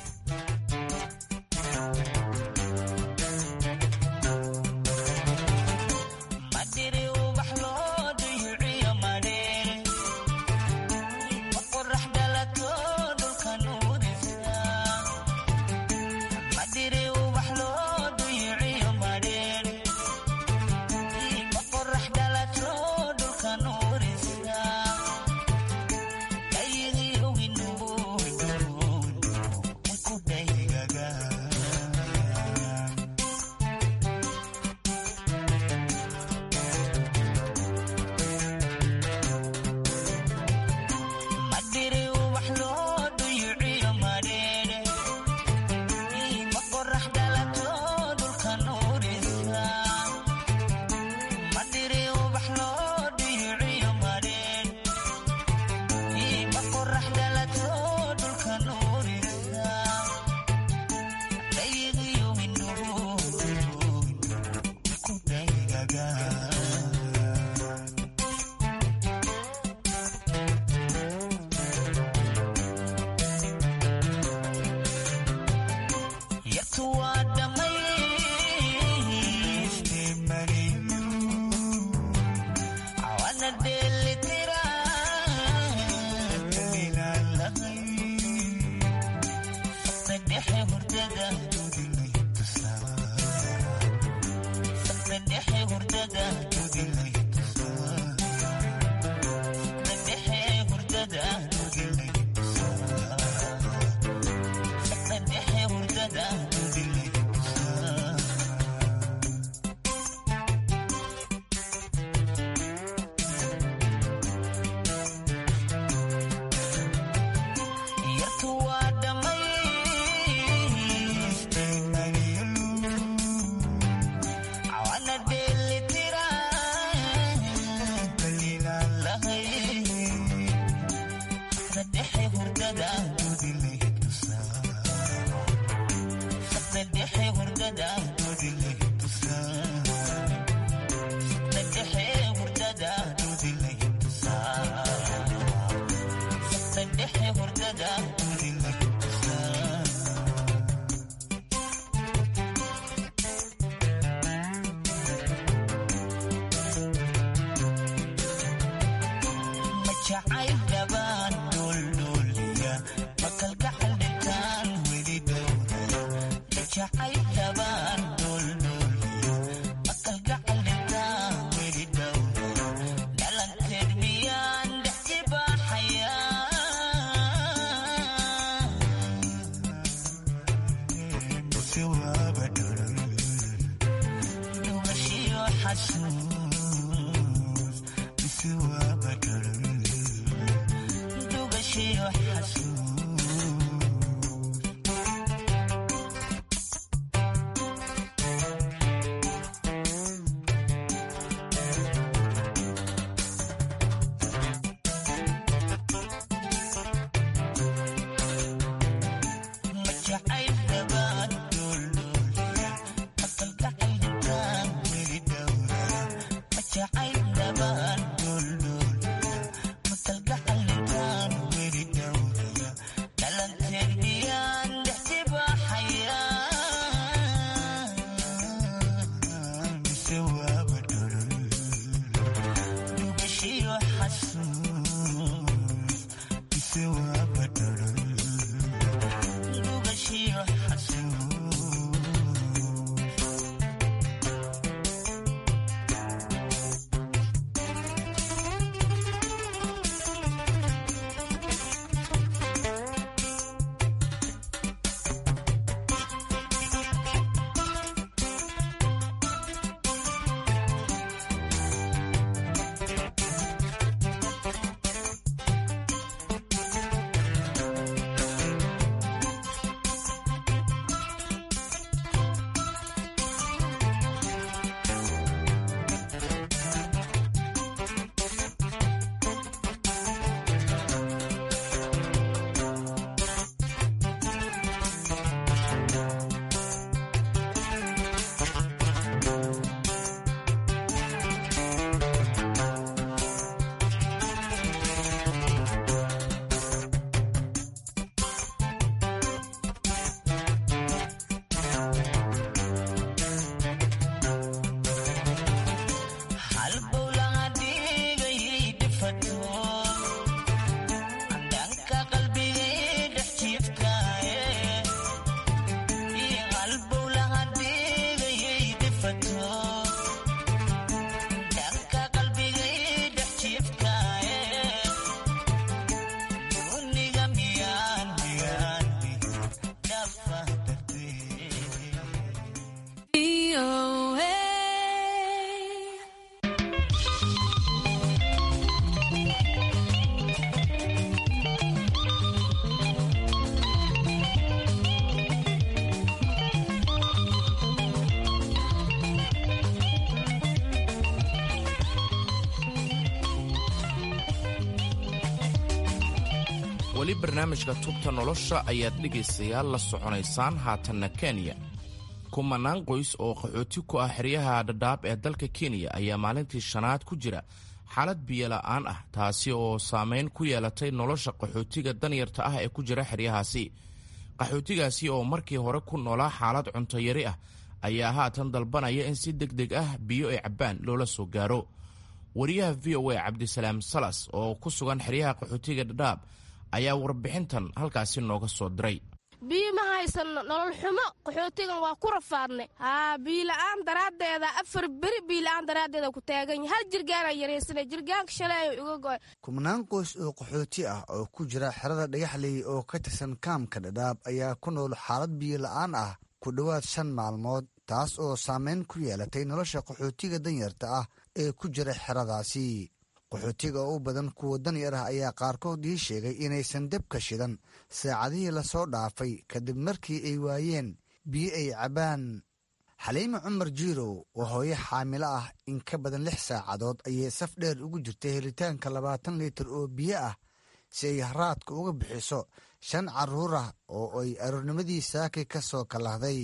weli barnaamijka tubta nolosha ayaad dhegaystayaal la soconaysaan haatanna kenya kumanaan qoys oo qaxooti ku ah xeryaha dhadhaab ee dalka kenya ayaa maalintii shanaad ku jira xaalad biyola'aan ah taasi oo saameyn ku yeelatay nolosha qaxootiga danyarta ah ee ku jira xeryahaasi qaxootigaasi oo markii hore ku noolaa xaalad cuntoyari ah ayaa haatan dalbanaya in si deg deg ah biyo ay cabbaan loola soo gaaro wariyaha v o a cabdisalaam salas oo ku sugan xeryaha qaxootiga dhadhaab ayaa warbixintan halkaasi nooga soo diray biyo ma haysan nolol xumo qaxootigan waa ku rafaadnay haa biila'aan daraaddeeda afar beri biila'aan daraaddeeda ku taagan hal jirgaanaa yaraysanay jirgaanka shalay iga go'ay kubnaan qoys oo qaxooti ah oo ku jira xerada dhagaxley oo ka tirsan kaamka dhadhaab ayaa ku nool xaalad biyo la'aan ah ku dhowaad shan maalmood taas oo saameyn ku yeelatay nolosha qaxootiga danyarta ah ee ku jira xeradaasi qaxootiga oo u badan kuwa danyar ah ayaa qaarkood ii sheegay inaysan debka shidan saacadihii lasoo dhaafay kadib markii ay waayeen biyo ay cabbaan xaliime cumar jiirow oo hooyo xaamilo ah in ka badan lix saacadood ayay saf dheer ugu jirtay helitaanka labaatan litir oo biyo ah si ay haraadka uga bixiso shan carruur ah oo ay aroornimadii saaki ka soo kalahday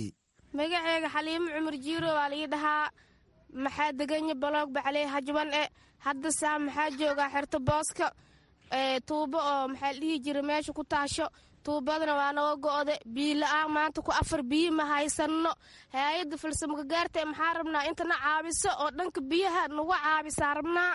magaceega xaliimo cumar jiiro waa lii dhahaa maxaa deganya baloog bacley hajban e hadda saa maxaa joogaa xerto booska tuubo oo maxaa dhihi jira meesha ku taasho tuubadana waa naga go'de biila-aan maanta ku afar biyi ma haysanno hay-adda falsamka gaarta maxaa rabnaa intana caabiso oo dhanka biyaha nagu caabisaa rabnaa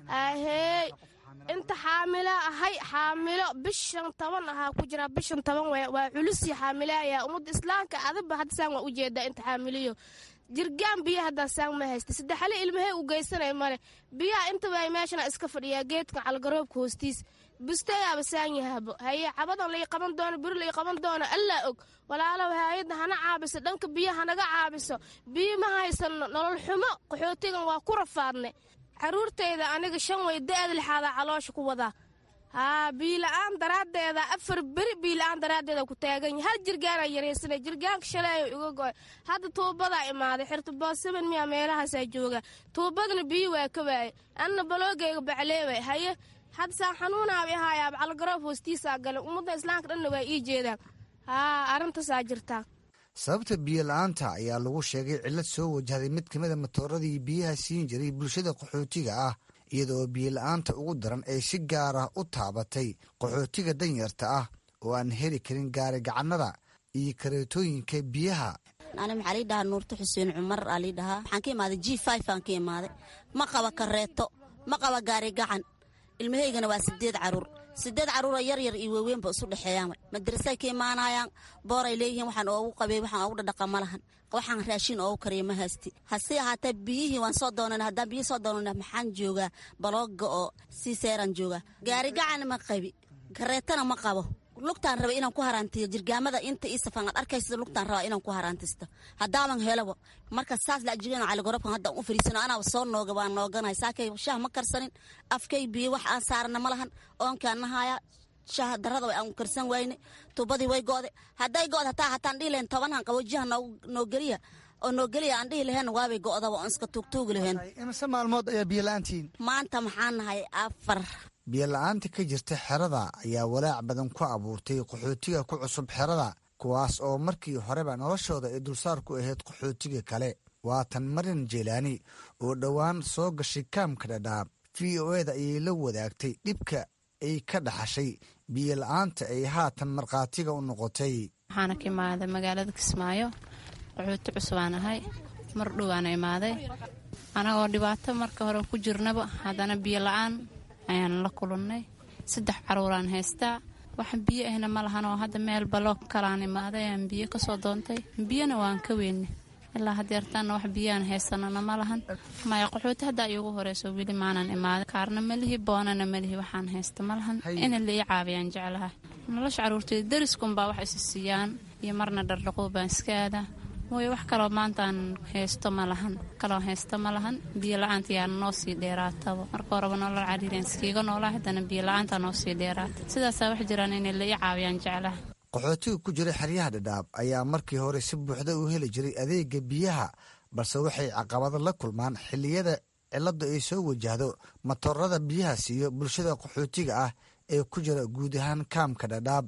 ahey inta xaamila ahay xaamilo bishan toban ahaa ku jira bishan toban waa culusi xaamilaaya ummadda islaamka adaba haddasaan waa ujeedaa inta xaamiliyo jirgaan biyo haddaa saan ma haysta saddexale ilmahey u geysanay male biyaha intaba meeshana iska fadhiyaa geedka calgaroobka hoostiis bustayaaba saan yahabo haye cabadan lai qaban doono beri lai qaban doono allaa og walaalow haayadda hana caabiso dhanka biyo hanaga caabiso biyo ma haysano nolol xumo qaxootigan waa ku rafaadne caruurtayda aniga shan way da-da lixaadaa caloosha ku wadaa haa biila-aan daraaddeeda afar beri biila-aan daraaddeeda ku taagan hal jirgaanaa yaraysanay jirgaanka shaleeyo iga go-ay hadda tuubadaa imaaday xirta boosaban miyaa meelahaasaa jooga tuubadana biyo waa ka waayay anna baloogayga bacleeway haye hadda saan xanuunaaba ihaayaaba calgaroob hoostiisaa galay ummadda islaamka dhanna waa ii jeedaan haa arrintaasaa jirtaa sababta biyo la-aanta ayaa lagu sheegay cillad soo wajahday mid ka mida matooradii biyaha siin jiray bulshada qaxootiga ah iyadaoo biyo la-aanta ugu daran ay si gaar ah u taabatay qaxootiga danyarta ah oo aan heli karin gaari gacannada iyo kareetooyinka biyaha ani maxaa lii dhahaa nuurto xuseen cumar aa lii dhahaa waxaan ka imaaday g five aan ka imaaday ma qaba kareeto ma qaba gaari gacan ilmahaygana waa sideed caruur sideed caruura yar yar iyo waaweynba isu dhexeeyaan madrasay ka imaanayaan booray leeyihiin waxaan oogu qabey waxaan oogu dhadhaqa ma lahan waxaan raashin oogu kariya ma haysti hase ahaatee biyihii waan soo doonana haddaan biyihi soo doonana maxaan joogaa balooga oo sii seeraan joogaa gaari gacan ma qabi kareetana ma qabo lugtaan raba inaan ku haraantiyo jirgaamada inta ii safan aad arkaysa lugtaan rabaa inaan ku haraantisto haddaaban helabo marka saas laajigana caligorobkan haddaan u fariisano anaaba soo nooga waan nooganay saakay shaah ma karsanin afkay biyo wax aan saarana ma lahan oonkaan nahaaya shaah darada aan karsan wayne tuubadii way go'de hadday go'd hataa hataan dhihi lahayn tobanhan qabojiyaha noo geliya oo noo geliya aan dhihi lahayn waabay go'daba oon iska tuugtuugi lahayn imise maalmood ayaa biyo la-aantiin maanta maxaan nahay afar biyo la-aanta ka jirta xerada ayaa walaac badan ku abuurtay qaxootiga ku cusub xerada kuwaas oo markii horeba noloshooda ay dulsaar ku ahayd qaxootiga kale waatan marin jeelaani oo dhowaan soo gashay kaamka dhadhaab v o eda ayay la wadaagtay dhibka ay ka dhaxashay biyo la-aanta ay haatan markhaatiga u noqotay waxaana ka imaaday magaalada kismaayo qaxooti cusubaan ahay mar dhowaana imaaday anagoo dhibaato marka hore ku jirnaba haddana biyo la-aan ayaan la kulannay saddex caruuraan haystaa wax biyo ahna ma lahan oo hadda meel baloog kalaan imaaday ayaan biyo kasoo doontay biyona waan ka weyne ilaa hadeertaana wax biyaan haysanana ma lahan maya qaxooti haddaa iigu horeyso weli maanan imaaday kaarna malihi boonana malihi waxaan haysta ma lahan ina la ii caabiyaan jeclaha nolosha caruurteeda dariskunbaa wax isi siiyaan iyo marna dhardhaquu baan iska aadaa mooye wax kaloo maantaan haysto ma lahan kaloo haysto ma lahan biyo la-aanta yaa noo sii dheeraataba marka horeba nolol cariireen iskiiga noolaa haddana biyo la-aanta noo sii dheeraata sidaasaa wax jiraan inay la ii caawiyaan jeclaha qaxootiga ku jira xeryaha dhadhaab ayaa markii hore si buuxda u heli jiray adeega biyaha balse waxay caqabado la kulmaan xilliyada cilladdu ay soo wajahdo matoorada biyaha siiyo bulshada qaxootiga ah ee ku jira guud ahaan kaamka dhadhaab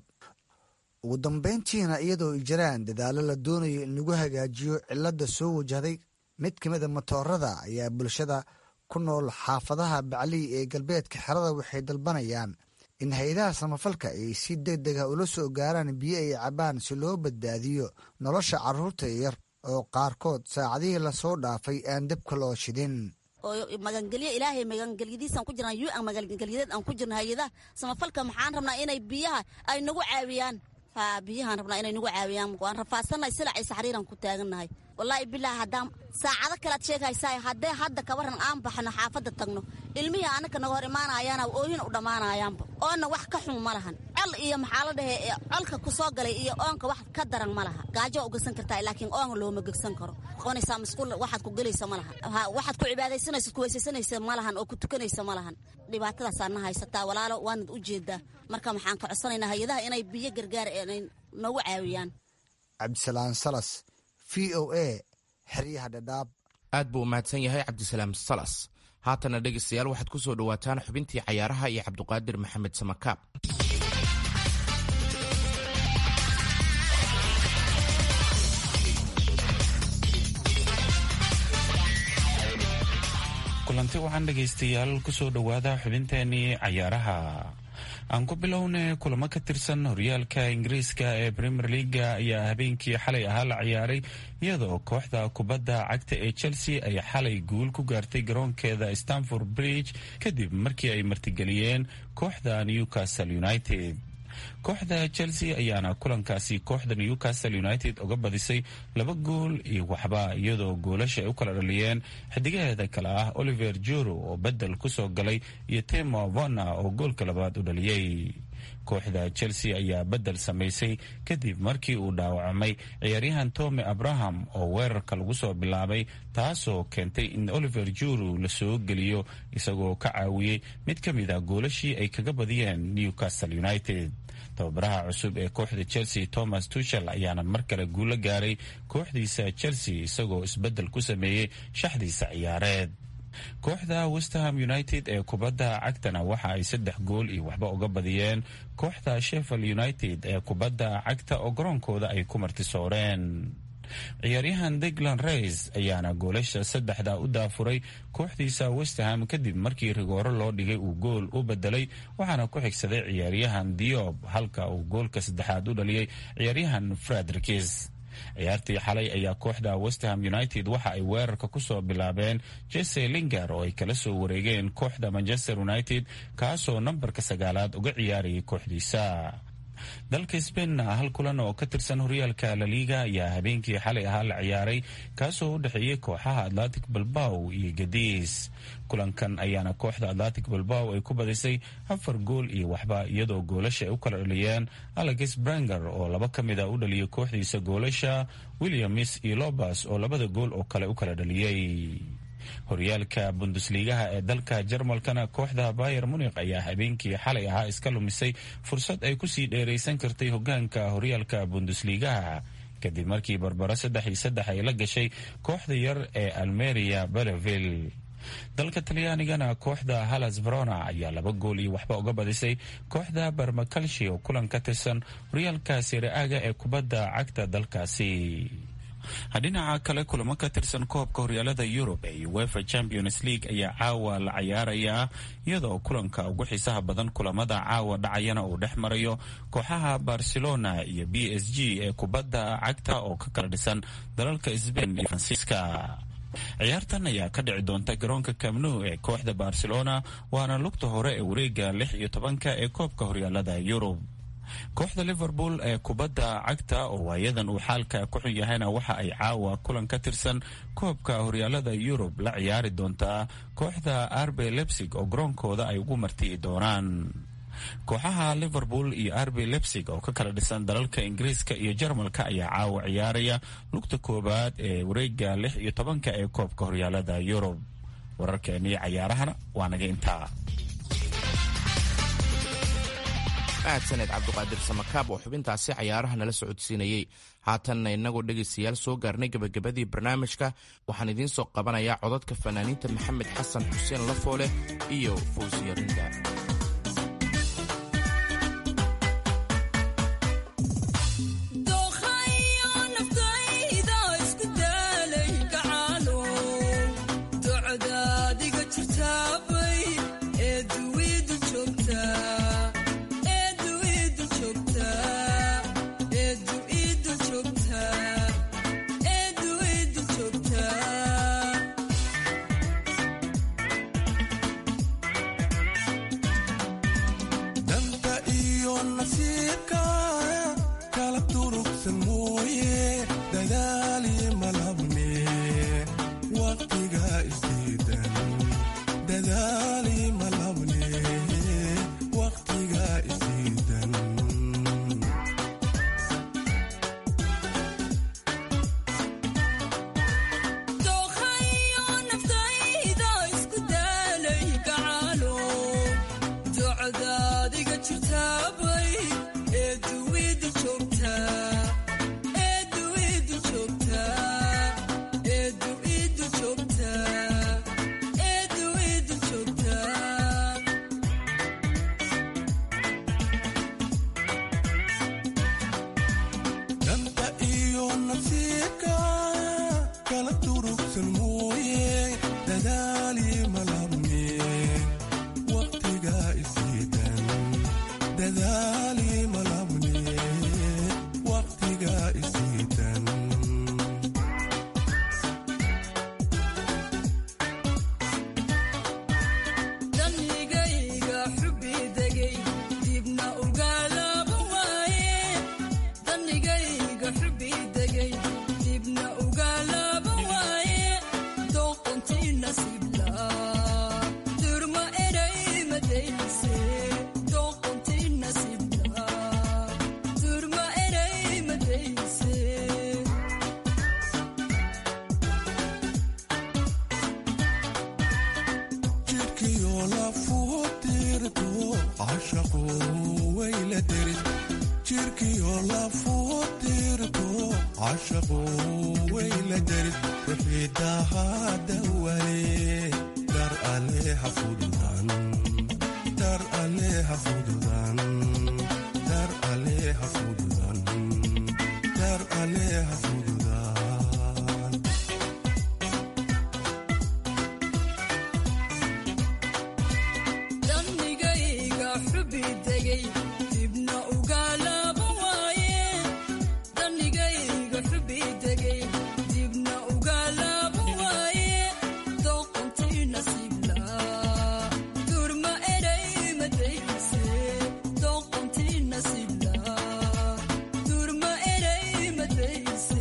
ugu dambayntiina iyadoo ay jiraan dadaallo la doonayo in lagu hagaajiyo cilladda soo wajahday mid ka mida matoorada ayaa bulshada ku nool xaafadaha baclii ee galbeedka xerada waxay dalbanayaan in hay-adaha samafalka ay si deg dega ula soo gaaraan biyo ay cabaan si loo badbaadiyo nolosha carruurta yar oo qaarkood saacadihii lasoo dhaafay aan dabka loo shidin oo magangelyo ilaahay magangelyadiisaan ku jirnaa yu-an magangelyadeed aan ku jirna hay-adaha samafalka maxaan rabnaa inay biyaha ay nagu caawiyaan ha biyahaan rabnaa inay nagu caawiyaan waan rafaadsannahay silacay saxriiran ku taagannahay wallaahi bilaahi haddaan saacado kalead sheegaysaa haddee hadda kabaran aan baxno xaafadda tagno ilmihii anaka naga hor imaanayaana oohin u dhammaanayaanba oonna wax ka xun ma lahan col iyo maxaa la dhahee colka ku soo galay iyo oonka wax ka daran ma laha gaajo waa u gegsan kartaa laakiin oon looma gegsan karo qonaysaa masquul waxaad ku gelaysa ma lahan waxaad ku cibaadaysanaysa ku weysaysanaysa ma lahan oo ku tukanaysa ma lahan dhibaatadaasaa na haysataa walaalo waanad u jeedaa marka maxaan ka codsanaynaa hay-adaha inay biyo gargaar inay nagu caawiyaan cabdisalaan salas v o a xeryaha dhadhaab aad buu u mahadsan yahay cabdisalaam salas haatana dhegaystayaal waxaad ku soo dhowaataan xubintii cayaaraha iyo cabduqaadir maxamed samakaab kulanti waxaan dhegaystayaal kusoo dhowaada xubinteenii cayaaraha aan ku bilowna kulamo ka tirsan horyaalka ingiriiska ee premier leaga ayaa habeenkii xalay ahaa la ciyaaray iyadoo kooxda kubadda cagta ee chelsea ay xalay guul ku gaartay garoonkeeda stanford bridge kadib markii ay martigeliyeen kooxda newcastle united kooxda chelsea ayaana kulankaasi kooxda newcastle united uga badisay laba gool iyo waxba iyadoo goolasha ay u kala dhaliyeen xidigaheeda kale ah oliver juro oo bedel kusoo galay iyo timo vona oo goolka labaad u dhaliyey kooxda chelsea ayaa bedel samaysay kadib markii uu dhaawacmay ciyaaryahan tomi abraham oo weerarka lagu soo bilaabay taasoo keentay in oliver juro la soo geliyo isagoo ka caawiyey mid ka mid a goolashii ay kaga badiyeen newcastle united tababaraha cusub ee kooxda chelsea thomas tuchel ayaana mar kale guulo gaaray kooxdiisa chelsea isagoo isbedel ku sameeyey shaxdiisa ciyaareed kooxda westerham united ee kubadda cagtana waxa ay saddex gool iyo waxba uga badiyeen kooxda sheffield united ee kubadda cagta oo garoonkooda ay ku martisooreen ciyaaryahan deglan rays ayaana goolasha saddexda u daafuray kooxdiisa westerham kadib markii rigooro loo dhigay uu gool u bedelay waxaana ku xigsaday ciyaaryahan diob halka uu goolka saddexaad u dhaliyey ciyaaryahan fredrikis ciyaartii xalay ayaa kooxda westerham united waxa ay weerarka kusoo bilaabeen jese linger oo ay kala soo wareegeen kooxda manchester united kaasoo nambarka sagaalaad uga ciyaarayay kooxdiisa dalka sbainna hal kulan oo ka tirsan horyaalka laliga ayaa habeenkii xalay ahaa la ciyaaray kaasoo u dhexeeyey kooxaha atlantic balbaw iyo gadiis kulankan ayaana kooxda atlantic balbaw ay ku badisay afar gool iyo waxba iyadoo goolasha ay u kala dhaliyeen alex branger oo laba ka mid a u dhaliyay kooxdiisa goolasha williams iyo lobas oo labada gool oo kale u kala dhaliyey horyaalka bundusliigaha ee dalka jarmalkana kooxda bayer munik ayaa habeenkii xalay ahaa iska lumisay fursad ay kusii dheeraysan kartay hogaanka horyaalka bundusliigaha kadib markii barbaro saddex iyo saddex ay la gashay kooxda yar ee almeria beleville dalka talyaanigana kooxda halas verona ayaa laba gool iyo waxba uga badisay kooxda barmakalshi oo kulan ka tirsan horyaalka sire-aaga ee kubadda cagta dalkaasi dhinaca kale kulamo ka tirsan koobka horyaalada yurub ee uefa champions league ayaa caawa la cayaarayaa iyadoo kulanka ugu xiisaha badan kulamada caawa dhacayana uu dhex marayo kooxaha barcelona iyo b s g ee kubadda cagta oo ka kala dhisan dalalka sbain iyo faransiiska ciyaartan ayaa ka dhici doonta garoonka camnu ee kooxda barcelona waana lugta hore ee wareega lix iyo tobanka ee koobka horyaalada yurub kooxda liverpool ee kubadda cagta oo waayadan uu xaalka ku xun yahayna waxa ay caawa kulan ka tirsan koobka horyaalada yurub la ciyaari doontaa kooxda arbe lebsig oo garoonkooda ay ugu marti'i doonaan kooxaha liverpool iyo arbe lebsig oo ka kala dhisan dalalka ingiriiska iyo jarmalka ayaa caawa ciyaaraya lugta koowaad ee wareega lix iyo tobanka ee koobka horyaalada yurub wararkeennii cayaarahana waa naga intaa mahadsaned cabduqaadir samakaab oo xubintaasi cayaaraha nala socodsiinayey haatanna innagoo dhegaystayaal soo gaarnay gebagabadii barnaamijka waxaan idiin soo qabanayaa codadka fanaaniinta maxamed xasan xuseen lafoole iyo fawsiyarinda cashaqu wayla deris ruxiidaha dawale dar aleha fududan dar aleha fududan dar aleha fududan dar aleha fududan dannigayga xubi degay dibna ugalaba waaye dannigayga xubi degay dibna ugalaba waaye doqontii nasiibla durma eray madayse doqontii nasiibla durma eray madayse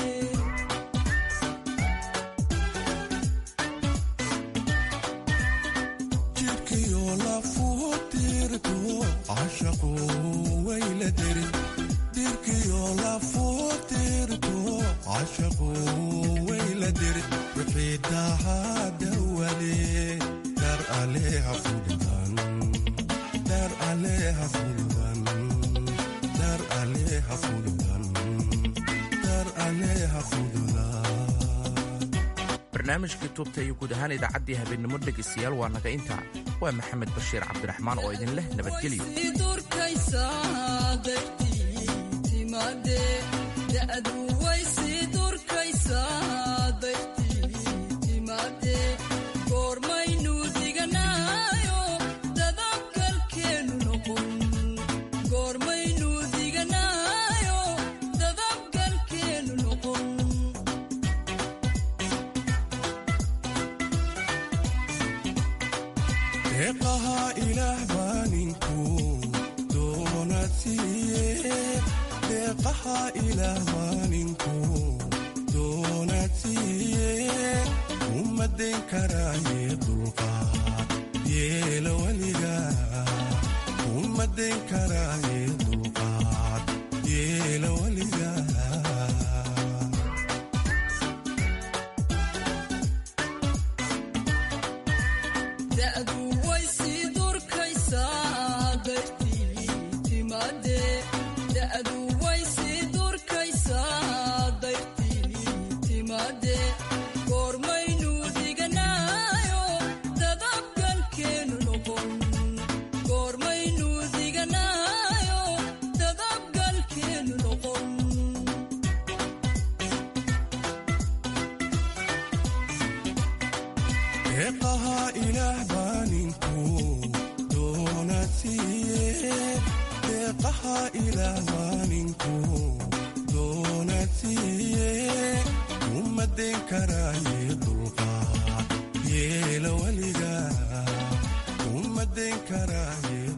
jidhkiyo lafuu dirto cashaqu wayla deris dirkiyo lafuu dirto cashaqu wayla deris ruxiidaha dawale dar aleha fududan dar aleha fududan dar aleha fududan dar aleha fududan barnaamijkii tuubta iyo guud ahaan idaacaddii habeennimo dhegaystayaal waa naga intaa waa maxamed bashiir cabdiraxmaan oo idin leh nabadgelyo sii durkaysaa dartii timaade da'du way sii durkaysaa dartii timaade goormaynu diganaayo dadabgalkeenu noqon goormaynu diganaayo dadabgalkeenu noqon deeqaha ilaah baa ninku doonaad siiye deeqaha ilaah baa ninku doonaad siiye uma dayn karaaye dulqaad yeela weliga uma dayn karaaye dulqaad yeela weliga da'du way sii durkaysaa dartii timaade da'du way sii durkaysaa dartii timaade goormaynu diganaayo dadabgalkeenu noqon goormaynu diganaayo dadabgalkeenu noqon deeqaha ilaah baa ninku doonaad siiye deeqaha ilaah baa ninku doonaad siiye uma dayn karaaye dulqaad yeela weliga uma dayn karaaye